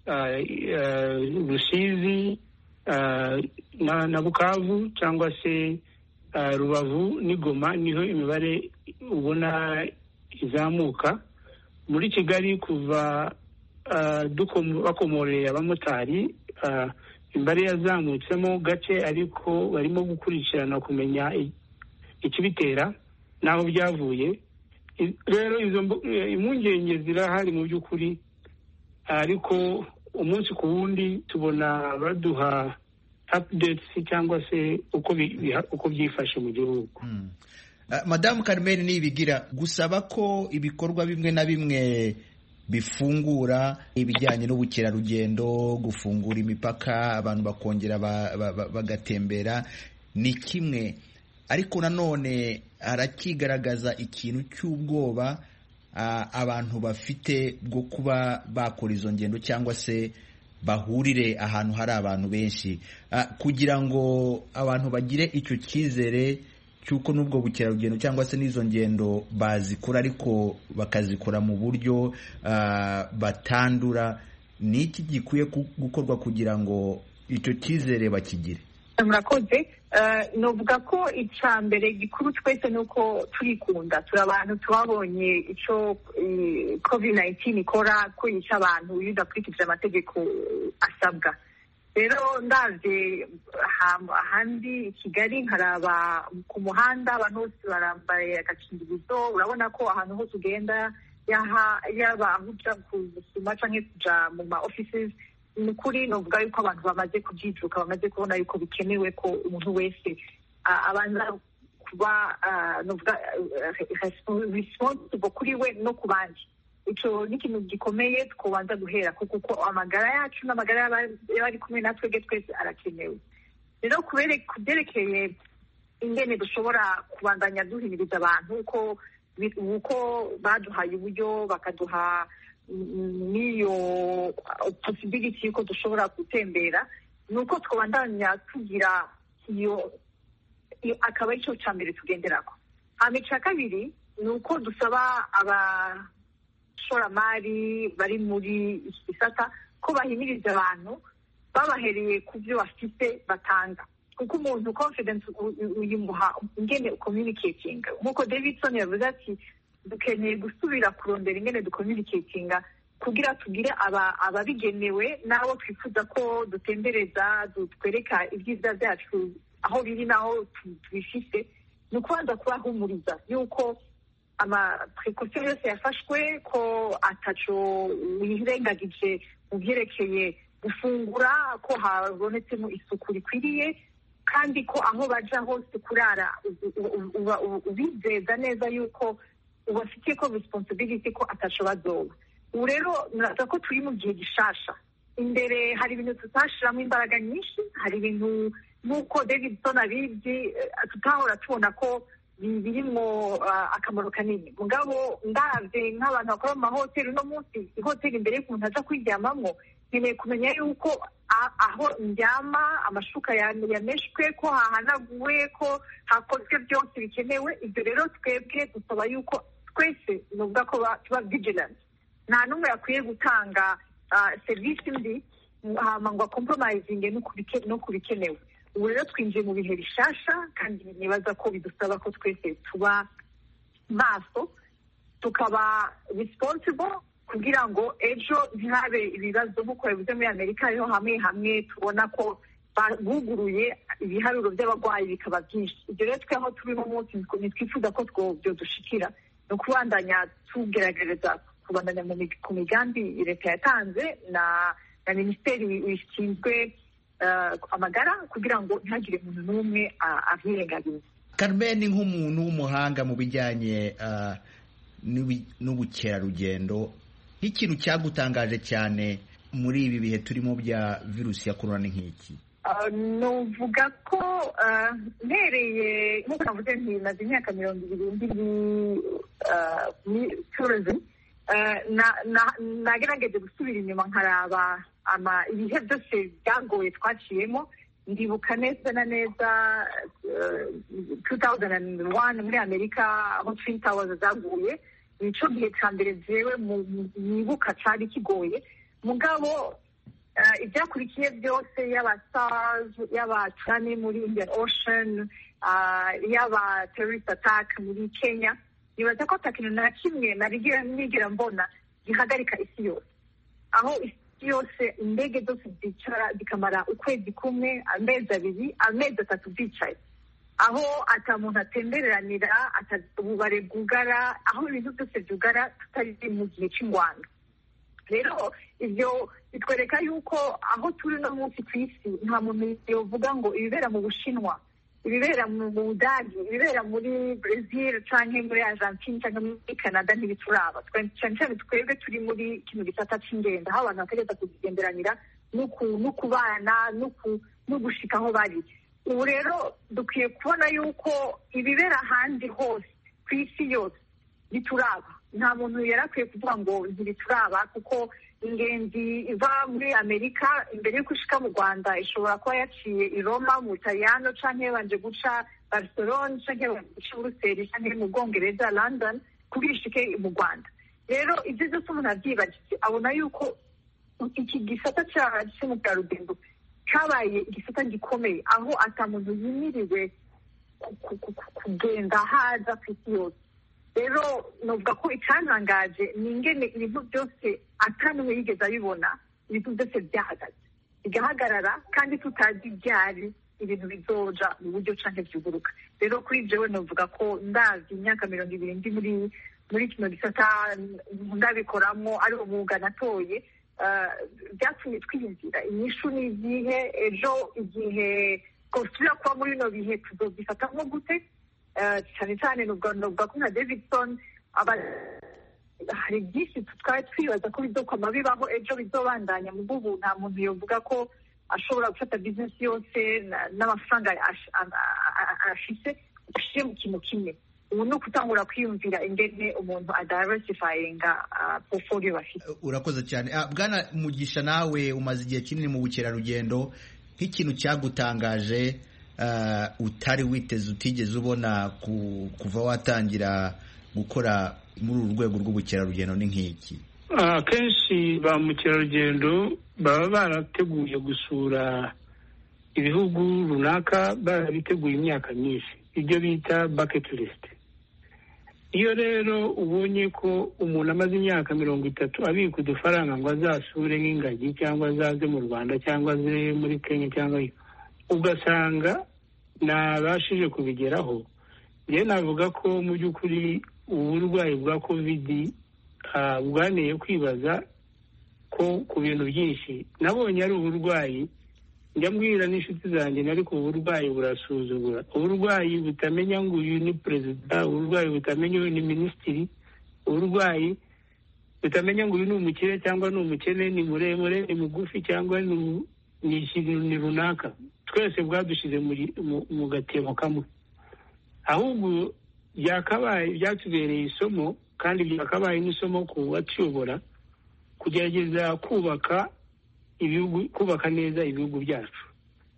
ah, eh, rusizi ah, na- na bukavu cyangwa se ah, rubavu n'i goma niho imibare ubona izamuka muri kigali kuva ah, dukomo- bakomoreye abamotari ah, imibare yazamutsemo gake ariko barimo gukurikirana kumenya i- ikibitera n'aho byavuye I- rero izo mbu- eh, impungenge zirahari mu by'ukuri ariko umunsi ku wundi tubona baduha updates cyangwa se uko bi- biha- uko byifashe mu gihugu Mm. Ah, madamu Carmen Niyibigira gusaba ko ibikorwa bimwe na bimwe bifungura ibijyanye n'ubukerarugendo gufungura imipaka abantu bakongera ba- ba- ba- bagatembera ni kimwe ariko nanone harakigaragaza ikintu cy'ubwoba ah, abantu bafite bwo kuba bakora izo ngendo cyangwa se bahurire ahantu hari abantu benshi Ah, kugira ngo abantu bagire icyo cyizere cy'uko n'ubwo bukerarugendo cyangwa se n'izo ngendo bazikora ariko bakazikora mu buryo ah, batandura ni iki gikwiye ku- gukorwa kugira ngo icyo cyizere bakigire murakoze Eh, novuga ko icya mbere gikuru twese ni uko turikunda turi abantu twabonye icyo covid 19 ikora kwica abantu iyo udakurikije amategeko eh, asabwa rero ndaje aha- ahandi i kigali nkaraba ku muhanda abantu bose barambaye agakingirizo urabona ko ahantu hose ugenda yaha- yaba aho uja gusuma canke kuja mu ma offices ni ukuri novuga yuko abantu bamaze kubyijuka bamaze kubona yuko bikenewe ko umuntu wese ah, abanza kuba ah, novuga ah, respo- responsible kuri we no ku bandi icyo ni ikintu gikomeye twobanza guhera ko kuko amagara yacu n'amagara y'aba- y'abari kumwe na twebwe twese arakenewe rero kubere- ku byerekeye ingene dushobora kubandanya duhimiriza abantu uko bi- uko baduhaye uburyo bakaduha mm, n'iyo posibiliti y'uko dushobora gutembera ni uko twabandanya tugira iyo iyo- akaba ari cyo cya mbere tugenderako hama icya kabiri ni uko dusaba aba abashoramari bari muri iki gisata ko bahimiriza abantu babahereye ku byo bafite batanga kuko umuntu confidence u- u- uyimuha ingene communicating nk'uko davidson yavuze ati dukeneye gusubira kurondera ingene ducommunicatinga kugira tugire aba- ababigenewe n'abo twifuza ko dutembereza dutwereka ibyiza byacu aho biri n'aho tu- tubifite ni ukubanza kubahumuriza y'uko amaprekosiyo yose yafashwe ko ataco wirengagije mu byerekeye gufungura ko habonetsemo isuku rikwiriye kandi ko aho baja hose kurara u- u- u- uba- u- ubizeza neza yuko ubafitiye ko responsibility ko ataco bazoba ubu rero nuraza ko turi mu gihe gishasha imbere hari ibintu tutashiramo imbaraga nyinshi hari ibintu nk'uko davidson abibyi eh, tutahora tubona ko bi- birimo ah, akamaro kanini mugabo ndabye nk'abantu bakora mu mahoteli uno munsi ihoteli imbere y'ukuntu aja kuyiryamamo nkeneye kumenya yuko a- aho ndyama amashuka ya- yameshwe ko hahanaguwe ko hakozwe byose bikenewe ibyo rero twebwe dusaba yuko twese nuvuga ko ba- tuba vigilant nta n'umwe yakwiye gutanga ah, serivisi mbi hama ngo akompromisinge no ku bike- no ku bikenewe ubu rero twinjiye mu bihe bishasha kandi nibaza ko bidusaba ko twese tuba maso tukaba responsible kugira ngo ejo ntihabe ibibazo nk'uko bivuze muri amerika ariho hamwe hamwe tubona ko buguruye ibiharuro by'abarwayi bikaba byinshi ibyo rero twe aho turi uno munsi ntitwifuza ko twobyo dushikira ni ukubandanya tugerageza kubandanya mu mig- ku migambi leta yatanze na na minisiteri ishinzwe eh, amagara kugira ngo ntihagire umuntu n'umwe a- abyirengagiza Carmen nk'umuntu w'umuhanga mu bijyanye ah, n'ubi- n'ubukerarugendo nk'ikintu cyagutangaje cyane muri ibi bihe turimo bya virusi ya korona ni nk'iki Ah, nuvuga ko ah, mpereye nk'uko navuze nti maze imyaka mirongo ibiri ndi muri tourism Ah, na- na- nagerageje gusubira inyuma nkaraba ama- ibihe byose byagoye twaciyemo ndibuka neza na neza eh, 2001 muri amerika aho twin towers zaguye nicyo gihe cya mbere byewe mwibuka cyari kigoye mugabo ibyakurikiye byose yaba stars yaba tsunami muri indian ocean yaba terrorist attack muri kenya nibaza ko atakintu na kimwe narigira nigira mbona gihagarika isi yose aho isi yose indege zose zicara zikamara ukwezi kumwe amezi abiri amezi atatu zicaye aho atamuntu atembereranira ububare bwugara aho ibintu byose byugara tutari mu gihe cy'ingwano rero ibyo bitwereka yuko aho turi no munsi ku isi nta muntu yavuga ngo ibibera mu bushinwa ibibera mu budage ibibera muri brezil cyangwa muri argentine cyangwa muri canada ntibituraba cyane cyane twebwe turi muri kino gisata cy'ingendo aho abantu bategereza kugenderanira no kubana no gushika aho bari ubu rero dukwiye kubona yuko ibibera ahandi hose ku isi yose bituraba nta muntu yari akwiye kuvuga ngo ntibituraba kuko ingenzi iva muri amerika imbere yo gushika mu rwanda ishobora kuba yaciye i roma mu butaliyano cyangwa yabanje guca barcelona cyangwa yabanje guca buruseli cyangwa mu bwongereza london kugira ishike mu rwanda rero ibyo byose umuntu abyibagiye abona yuko iki gisata cy'umukerarugendo cyabaye igisata gikomeye aho atamuntu yimiriwe kugenda haza ku isi yose rero nuvuga ko icyantangaje ni ingene ibintu byose atanumwe yigeze abibona ibintu byose byahagaze bigahagarara kandi tutazi byari ibintu bizoja mu buryo cyangwa byuguruka rero kuri jewe navuga ko ndazi imyaka mirongo ibiri ndi muri muri kino gisata ndabikoramo ari umwuga natoye byatumye twiyumvira inyishu ni izihe ejo igihe twasubira kuba muri bino bihe tuzobifatamo gute cyane cyane ni urwanda rwa kumwe na davidson hari byinshi twari twibaza ko bizokoma bibaho ejo bizobandanya mu bw'ubu nta muntu yavuga ko ashobora gufata bizinesi yose n'amafaranga afite ashyire mu kintu kimwe ubu ni ukutangura kwiyumvira ingene umuntu adayiversifayinga poroforiyo bafite urakoze cyane bwana mugisha nawe umaze igihe kinini mu bukerarugendo nk'ikintu cyagutangaje utari witeze utigeze ubona kuva watangira gukora muri uru rwego rw'ubukerarugendo ni nk'iki akenshi ba mukerarugendo baba barateguye gusura ibihugu runaka barabiteguye imyaka myinshi ibyo bita baketi lisite iyo rero ubonye ko umuntu amaze imyaka mirongo itatu abika udufaranga ngo azasure nk'ingagi cyangwa azaze mu rwanda cyangwa aze muri kenya cyangwa ugasanga ntabashije kubigeraho njye navuga ko mu by'ukuri uburwayi bwa kovidi bwaneye kwibaza ko ku bintu byinshi nabonye ari uburwayi njya mbwira n'inshuti zanjye ariko uburwayi burasuzugura uburwayi butamenya ngo uyu ni perezida uburwayi butamenya uyu ni minisitiri uburwayi butamenya ngo uyu ni umukire cyangwa ni umukene ni muremure ni mugufi cyangwa ni ni ikintu runaka twese bwadushyize mu gatebo kamwe ahubwo byakabaye byatubereye isomo kandi byakabaye n'isomo ku batuyobora kugerageza kubaka ibihugu kubaka neza ibihugu byacu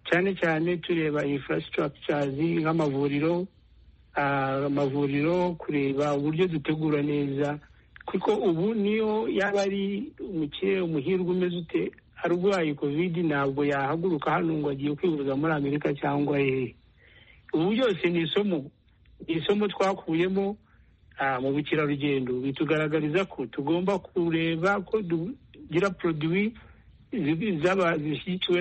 cyane cyane tureba infrastructures nk'amavuriro amavuriro kureba uburyo dutegura neza kuko ubu niyo yaba ari umukire umuhirwe umeze ute arwaye kovidi ntabwo yahaguruka hano ngo agiye kwivuza muri amerika cyangwa hehe ubu byose ni isomo ni isomo twakuyemo mu bukerarugendo bitugaragariza ko tugomba kureba ko tugira poroduwi zishyikiwe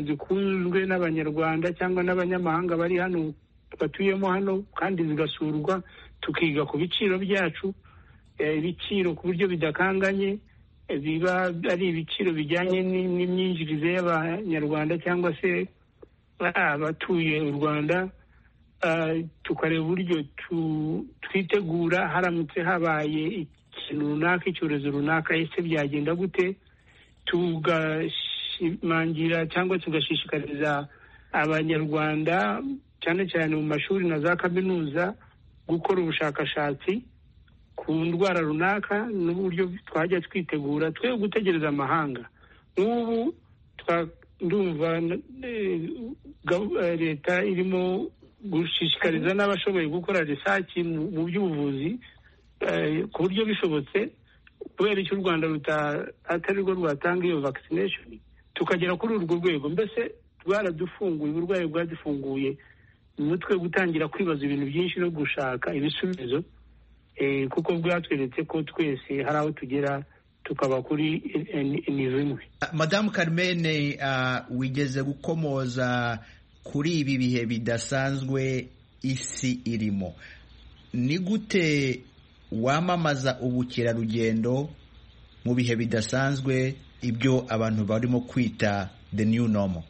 zikunzwe n'abanyarwanda cyangwa n'abanyamahanga bari hano batuyemo hano kandi zigasurwa tukiga ku biciro byacu ibiciro ku buryo bidakanganye biba ari ibiciro bijyanye n'imyinjirize y'abanyarwanda cyangwa se abatuye u rwanda tukareba uburyo twitegura haramutse habaye ikintu runaka icyorezo runaka ese byagenda gute tugashimangira cyangwa tugashishikariza abanyarwanda cyane cyane mu mashuri na za kaminuza gukora ubushakashatsi ku ndwara runaka n'uburyo twajya twitegura twe gutegereza amahanga nk'ubu ndumva leta irimo gushishikariza n'abashoboye gukora research mu by'ubuvuzi ku buryo bishobotse kubera icyo u rwanda atari rwo rwatanga iyo vaccination tukagera kuri urwo rwego mbese rwaradufunguye uburwayi bwadufunguye umutwe gutangira kwibaza ibintu byinshi no gushaka ibisubizo kuko bwatweretse ko twese hari aho tugera tukaba kuri nivo imwe madamu carmen wigeze gukomoza kuri ibi bihe bidasanzwe isi irimo ni gute wamamaza ubukerarugendo mu bihe bidasanzwe ibyo abantu barimo kwita the new normal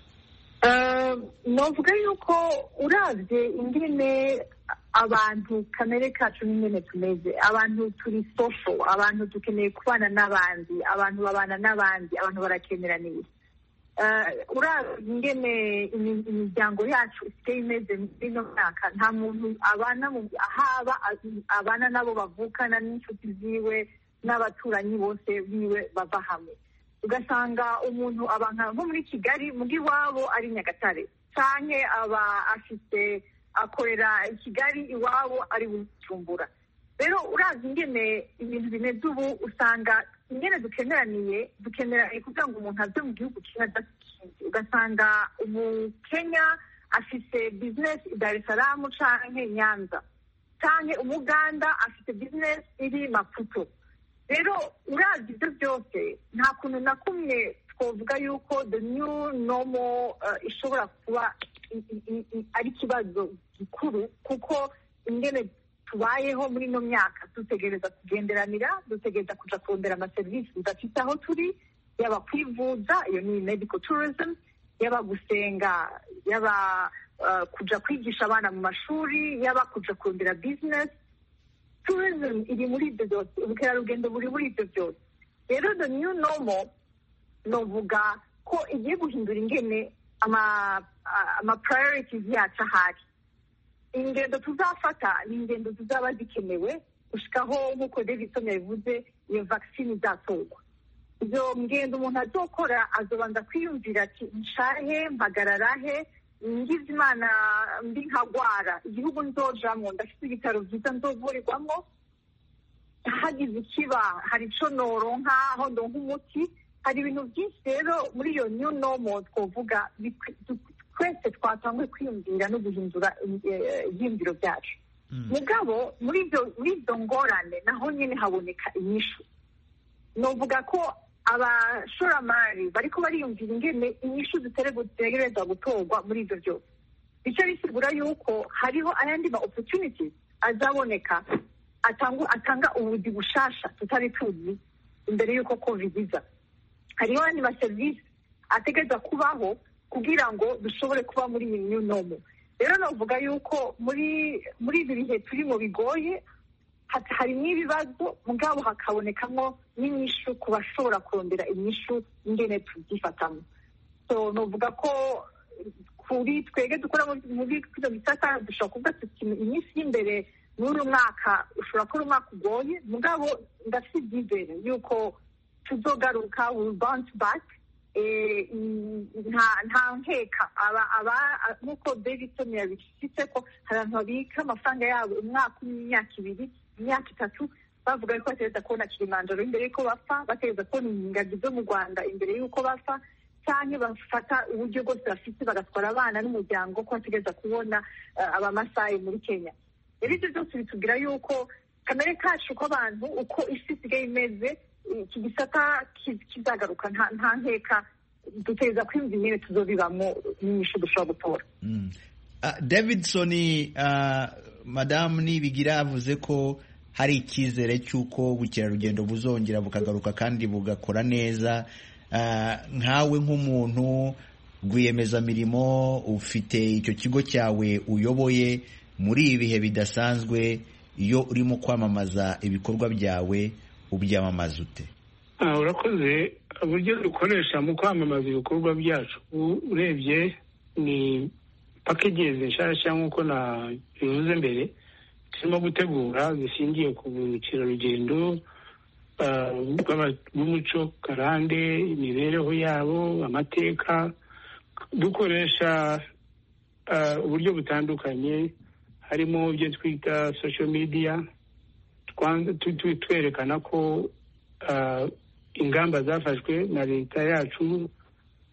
navuga yuko urabye ingene abantu kamere kacu n'ingene tumeze abantu turi sosho abantu dukeneye kubana n'abandi abantu babana n'abandi abantu barakeneranira urabye ingene imiryango yacu isigaye imeze muri ino myaka nta muntu abana haba abana n'abo bavukana n'inshuti ziwe n'abaturanyi bose biwe bava hamwe ugasanga umuntu abantu nko muri kigali mu iwabo ari nyagatare cyane aba afite akorera kigali iwabo ari bucumbura rero urazi ingene ibintu bimeze ubu usanga ingene dukeneraniye dukeneraniye kugira ngo umuntu ave mu gihugu kimwe adakinze ugasanga umukenya afite bizinesi i darisaramu cyangwa nyanza cyangwa umuganda afite bizinesi iri maputo rero urabye ibyo byose nta kuntu na kumwe twavuga yuko the new normal ishobora kuba ari ikibazo gikuru kuko ingene tubayeho muri ino myaka dutegereza kugenderanira dutegereza kujya kurondera amaserivisi tudafite aho turi yaba kwivuza iyo ni medical tourism yaba gusenga yaba kujya kwigisha abana mu mashuri yaba kujya kurondera bizinesi tourism iri muri ibyo byose ubukerarugendo buri muri ibyo byose rero the new normal novuga ko igiye guhindura ingene ama priorities yacu ahari ingendo tuzafata ni ingendo zizaba zikenewe gushikaho nk'uko davidson yabivuze iyo vaccine izatorwa ibyo ngendo umuntu azokora azobanza kwiyumvira ati nshahe mpagararahe ngize imana mbi nkagwara igihugu nzojamo ndafite ibitaro byiza nzovurirwamo hagize ikiba hari icyo noronka aho ndonka umuti hari ibintu byinshi rero muri iyo new normal twavuga twese twatanguye kwiyumvira no guhindura ibyiyumviro byacu mugabo muri izo ngorane naho nyine haboneka inyishu novuga ko abashoramari bariko bariyumvira ingene inyishu zitegereza gutorwa muri ibyo byose bityo bisigura yuko hariho ayandi ma opportunities azaboneka atanga ubuzi bushasha tutari tuzi imbere y'uko covid iza hariho ayandi maserivisi ategereza kubaho kugira ngo dushobore kuba muri iyi new normal rero navuga yuko muri muri ibi bihe turimo bigoye harimo ibibazo mugabo hakabonekamo n'inyishu ku bashobora kurondera inyishu ingene tubyifatamo so navuga ko kuri twege dukora muri izo bisata dushobora kuvuga tuti iminsi y'imbere muri uyu mwaka ushobora kuba umwaka ugoye mugabo ndafite ibyizere yuko tuzogaruka will bounce back nta nkeka nk'uko davidson yabishyitse ko hari abantu babika amafaranga yabo umwaka umwe imyaka ibiri imyaka itatu bavuga yuko bategereza kubona kilimanjaro imbere y'uko bapfa bategereza kubona ingagi zo mu rwanda imbere y'uko bapfa cyangwa bafata uburyo bwose bafite bagatwara abana n'umuryango ko bategereza kubona abamasayi muri kenya rero ibyo byose bitubwira yuko kamere kacu k'abantu uko isi isigaye imeze iki gisata kizagaruka nta nkeka dutegereza kwiyumva intebe tuzobibamo n'inyishu dushobora gutora davidson madamu nibigira avuze ko hari icyizere cy'uko ubukerarugendo buzongera bukagaruka kandi bugakora neza nkawe nk'umuntu rwiyemezamirimo ufite icyo kigo cyawe uyoboye muri ibi bihe bidasanzwe iyo urimo kwamamaza ibikorwa byawe ubyamamaza ute urakoze uburyo dukoresha mu kwamamaza ibikorwa byacu urebye ni pakegezi nshyashya nk'uko nabivuze mbere turimo gutegura zishingiye ku bukerarugendo bw'umuco karande imibereho yabo amateka dukoresha uburyo butandukanye harimo ibyo twita social media twanze twerekana ko ah, ingamba zafashwe na leta yacu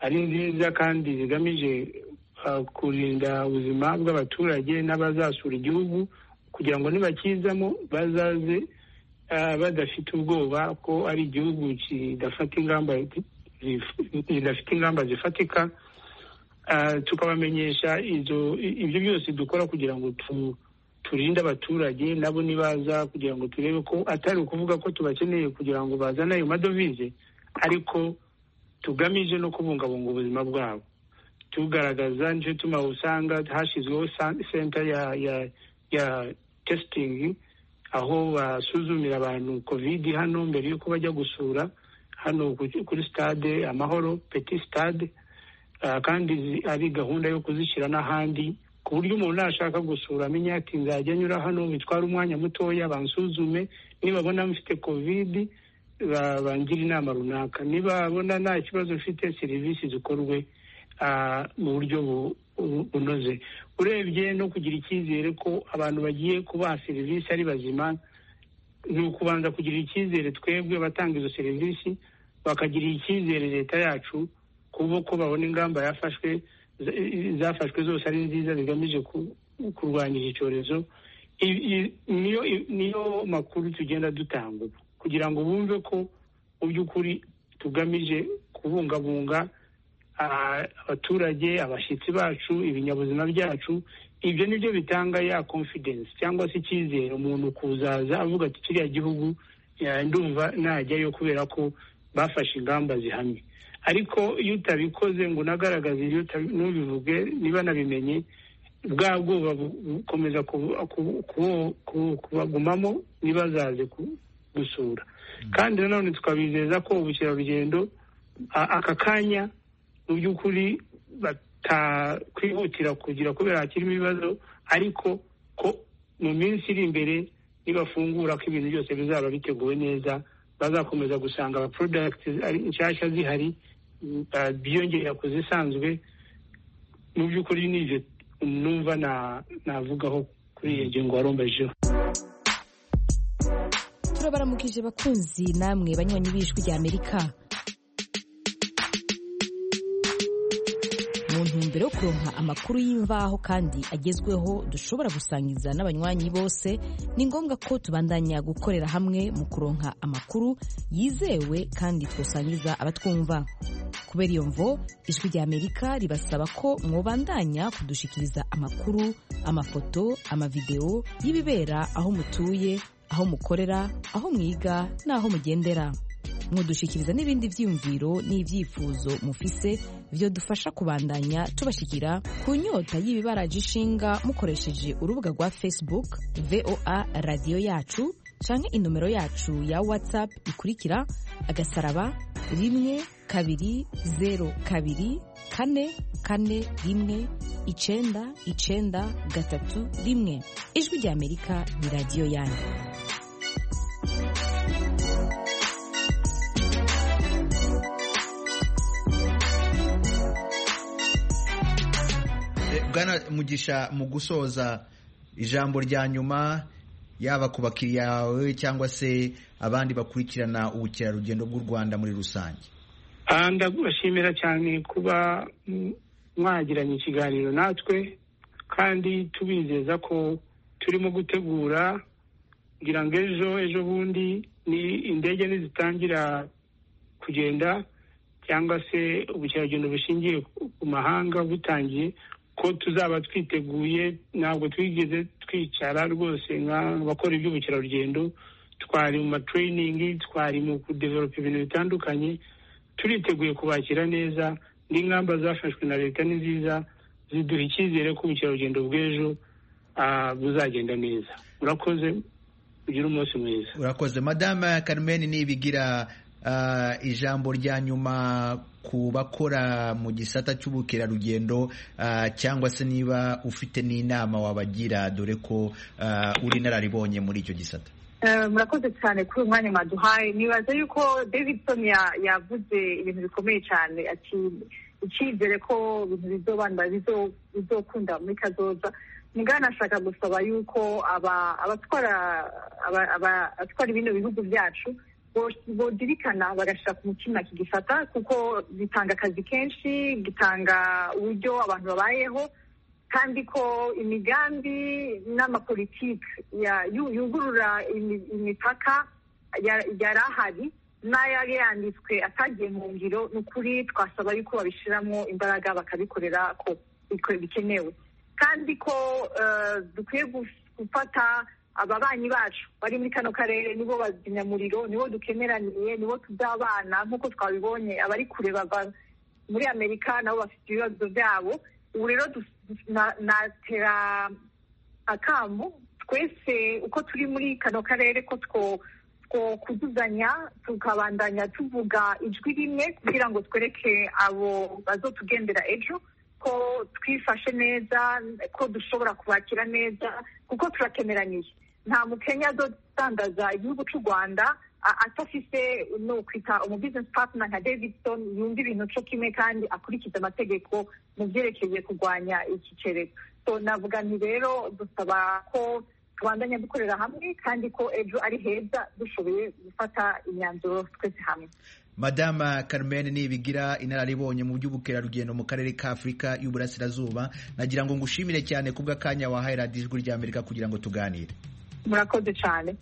ari nziza kandi zigamije ah, kurinda ubuzima bw'abaturage n'abazasura igihugu kugira ngo nibakizamo bazaze ah, badafite ubwoba ko ari igihugu kidafata ingamba zif- zidafite ingamba zifatika Ah, tukabamenyesha izo i- ibyo byose dukora kugira ngo tu- turinde abaturage nabo nibaza kugira ngo turebe ko atari ukuvuga ko tubakeneye kugira ngo bazane ayo madovize ariko tugamije no kubungabunga ubuzima bwabo tugaragaza nicyo tuma usanga hashyizweho sa- senta ya ya ya tesitingi aho basuzumira abantu kovidi hano mbere y'uko bajya gusura hano ku- kuri sitade amahoro peti sitade Ah, kandi zi- ari gahunda yo kuzishyira n'ahandi ku buryo umuntu nashaka gusura amenya ati nzajya nyura hano bitwara umwanya mutoya bansuzume nibabona mfite kovidi ba- bangire inama runaka nibabona nta kibazo mfite serivisi zikorwe ah, mu buryo bu- bu- bunoze urebye no kugira icyizere ko abantu bagiye kubaha serivisi ari bazima ni ukubanza kugira icyizere twebwe abatanga izo serivisi bakagira icyizere leta yacu kuba ko babona ingamba yafashwe za- zafashwe zose ari nziza zigamije ku- kurwanya iki cyorezo I- i- niyo niyo makuru tugenda dutanga ubu, kugira ngo bumve ko mu by'ukuri tugamije kubungabunga ah, abaturage abashyitsi bacu ibinyabuzima byacu ibyo ni byo bitanga ya confidence cyangwa se icyizere umuntu kuzaza avuga ati kiriya gihugu ya- ndumva najyayo kubera ko bafashe ingamba zihamye ariko iyo utabikoze ngo unagaragaze ibyo uta- ntubivuge niba nabimenye bwa bwoba bu- bukomeza kubu- kubu- kubu- kubu- kubagumamo ntibazaze ku- gusura kandi nanone tukabizeza ko ubukerarugendo a- aka kanya mu by'ukuri batakwihutira kugira kubera hakirimo ibibazo ariko ko mu minsi iri imbere nibafungura ko ibintu byose bizaba biteguwe neza bazakomeza gusanga aba products ari nshyashya zihari mm, ah, biyongera ku zisanzwe mu by'ukuri nibyo numva na- navugaho kuri iyo ngingo warombejeho turabaramukije bakunzi namwe banywanyi b'ijwi rya amerika mu ntumbero yo kuronka amakuru y'imvaho kandi agezweho dushobora gusangiza n'abanywanyi bose ni ngombwa ko tubandanya gukorera hamwe mu kuronka amakuru yizewe kandi twasangiza abatwumva kubera iyo mvo ijwi rya amerika ribasaba ko mwobandanya kudushikiriza amakuru amafoto amavidewo y'ibibera aho mutuye aho mukorera aho mwiga n'aho mugendera mudushikiriza n'ibindi byiyumviro n'ibyifuzo mufise byo dufasha kubandanya tubashikira ku nyota y'ibibaraje ishinga mukoresheje urubuga rwa facebook voa radiyo yacu canke inomero yacu ya whatsapp ikurikira agasaraba rimwe kabiri zero kabiri kane kane rimwe icenda icenda gatatu rimwe ijwi rya amerika ni radiyo yanyu Eh, Bwana mugisha mu gusoza ijambo rya nyuma yaba ku bakiriya bawe cyangwa se abandi bakurikirana ubukerarugendo bw'u rwanda muri rusange Ah, ndabashimira cyane kuba mm, mwagiranye ikiganiro natwe kandi tubizeza ko turimo gutegura kugira ngo ejo ejo bundi ni indege nizitangira kugenda cyangwa se ubukerarugendo bushingiye ku- ku mahanga butangiye ko tuzaba twiteguye ntabwo twigeze twicara rwose nk'abakora iby'ubukerarugendo twari mu matiriningi twari mu kudevelopa ibintu bitandukanye turiteguye kubakira neza n'ingamba zafashwe na leta ni nziza ziduha icyizere ko ubukerarugendo bw'ejo ah, buzagenda neza murakoze ugire umunsi mwiza urakoze madame carmen nibigira ah, ijambo rya nyuma ku bakora mu gisata cy'ubukerarugendo ah, cyangwa se niba ufite n'inama wabagira dore ko ah, uri inararibonye muri icyo gisata Eh, murakoze cyane kuri uyu mwanya mwaduhaye nibaza yuko davidson ya- yavuze ibintu bikomeye cyane ati icyizere ko ibintu bizobanura bizokunda muri kazoza nashaka gusaba yuko abatwara ibino bihugu byacu bozirikana bagashyira ku mutima iki gisata kuko gitanga akazi kenshi gitanga uburyo abantu babayeho kandi ko imigambi n'amapolitiki yugurura imipaka yari ahari n'ayari yanditswe atagiye mu ngiro ni ukuri twasaba yuko babishyiramo imbaraga bakabikorera ko bikenewe kandi ko dukwiye gufata ababanyi bacu bari muri kano karere nibo bazimyamuriro nibo dukemeraniye nibo tuzabana nk'uko twabibonye abari kure bava muri amerika nabo bafite ibibazo byabo ubu rero natera akamu twese uko turi muri kano karere ko two kuzuzanya tukabandanya tuvuga ijwi rimwe kugira ngo twereke abo bazotugendera ejo ko twifashe neza ko dushobora kubakira neza kuko turakemeraniye nta mukenya azodandaza igihugu cy'u rwanda atafise ni ukwita umubizinesi patina nka davidson yumva ibintu cyo kimwe kandi akurikiza amategeko mu byerekeye kurwanya iki cyerezo navuga nti rero dusaba ko tubandanya dukorera hamwe kandi ko ejo ari heza dushoboye gufata imyanzuro twese hamwe madama Carmen nibigira inararibonye mu by'ubukerarugendo mu karere ka afurika y'uburasirazuba nagira ngo ngushimire cyane kubw'akanya wahaye radiyo ijwi rya amerika kugira ngo tuganire murakoze cyane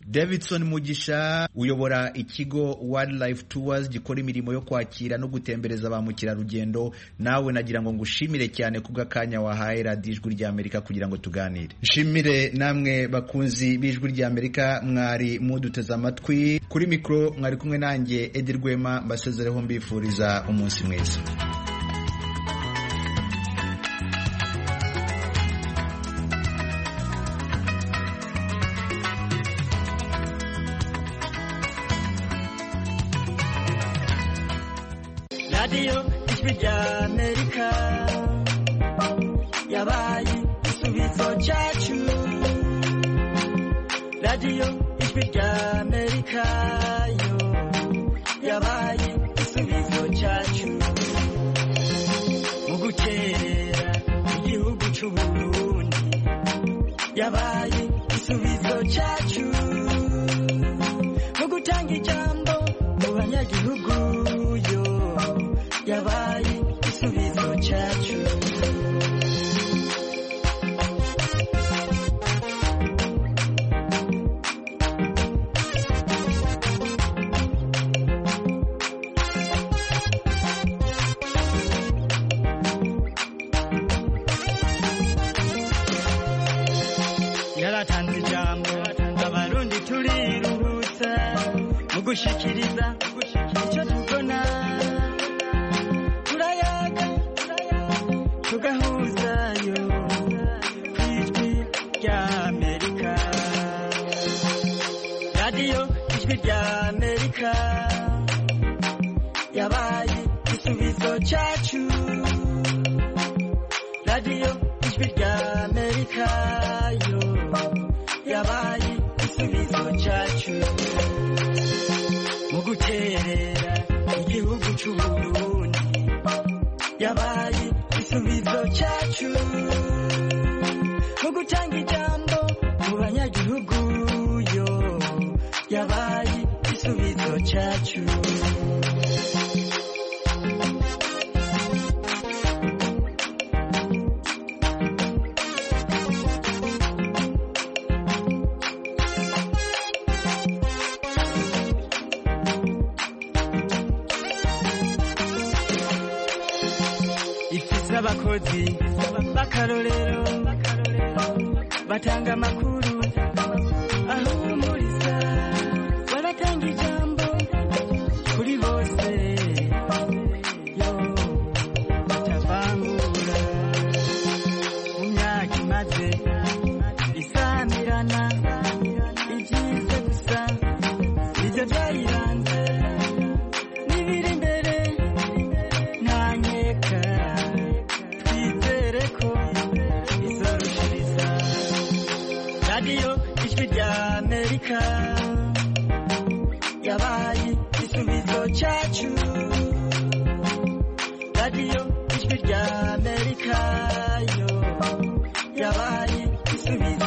davidson mugisha uyobora ikigo wildlife tours gikora imirimo yo kwakira no gutembereza ba mukerarugendo nawe nagira ngo ngushimire cyane kubw'akanya wahaye radiyo ijwi rya amerika kugira ngo tuganire nshimire namwe bakunzi b'ijwi rya amerika mwari muduteze amatwi kuri mikoro mwari kumwe nanjye edi rwema mbasezereho mbifuriza umunsi mwiza radiyo ijwi rya amerika yabaye igisubizo cyacu radiyo ijwi rya amerika yo yabaye igisubizo cyacu mu gukerera igihugu cy'u burundi yabaye igisubizo cyacu mu gutanga ijambo mu banyagihugu yo yabaye igisubizo cyacu yaratanze ijambo abarundi turiruhutsa mu gushikiriza icyo tubona turayaga tugahuzayo ku ijwi rya amerika radiyo ijwi rya amerika yabaye igisubizo cyacu radiyo ijwi rya amerika yo yabaye igisubizo cyacu mu guterera igihugu cy'u burundi yabaye igisubizo cyacu mu gutanga ijambo mu banyagihugu yo yabaye igisubizo cyacu ifise abakozi b'akarorero batanga amakuru ahumuriza baratanga ijambo kuri bose yo batavangura mu myaka imaze isamirana igize gusa ibyo byayiranze n'ibiri imbere ntanyeka twizere ko izorushiriza radiyo ijwi rya amerika yabaye igisubizo cyacu radiyo ijwi rya amerika yo yabaye yabaye igisubizo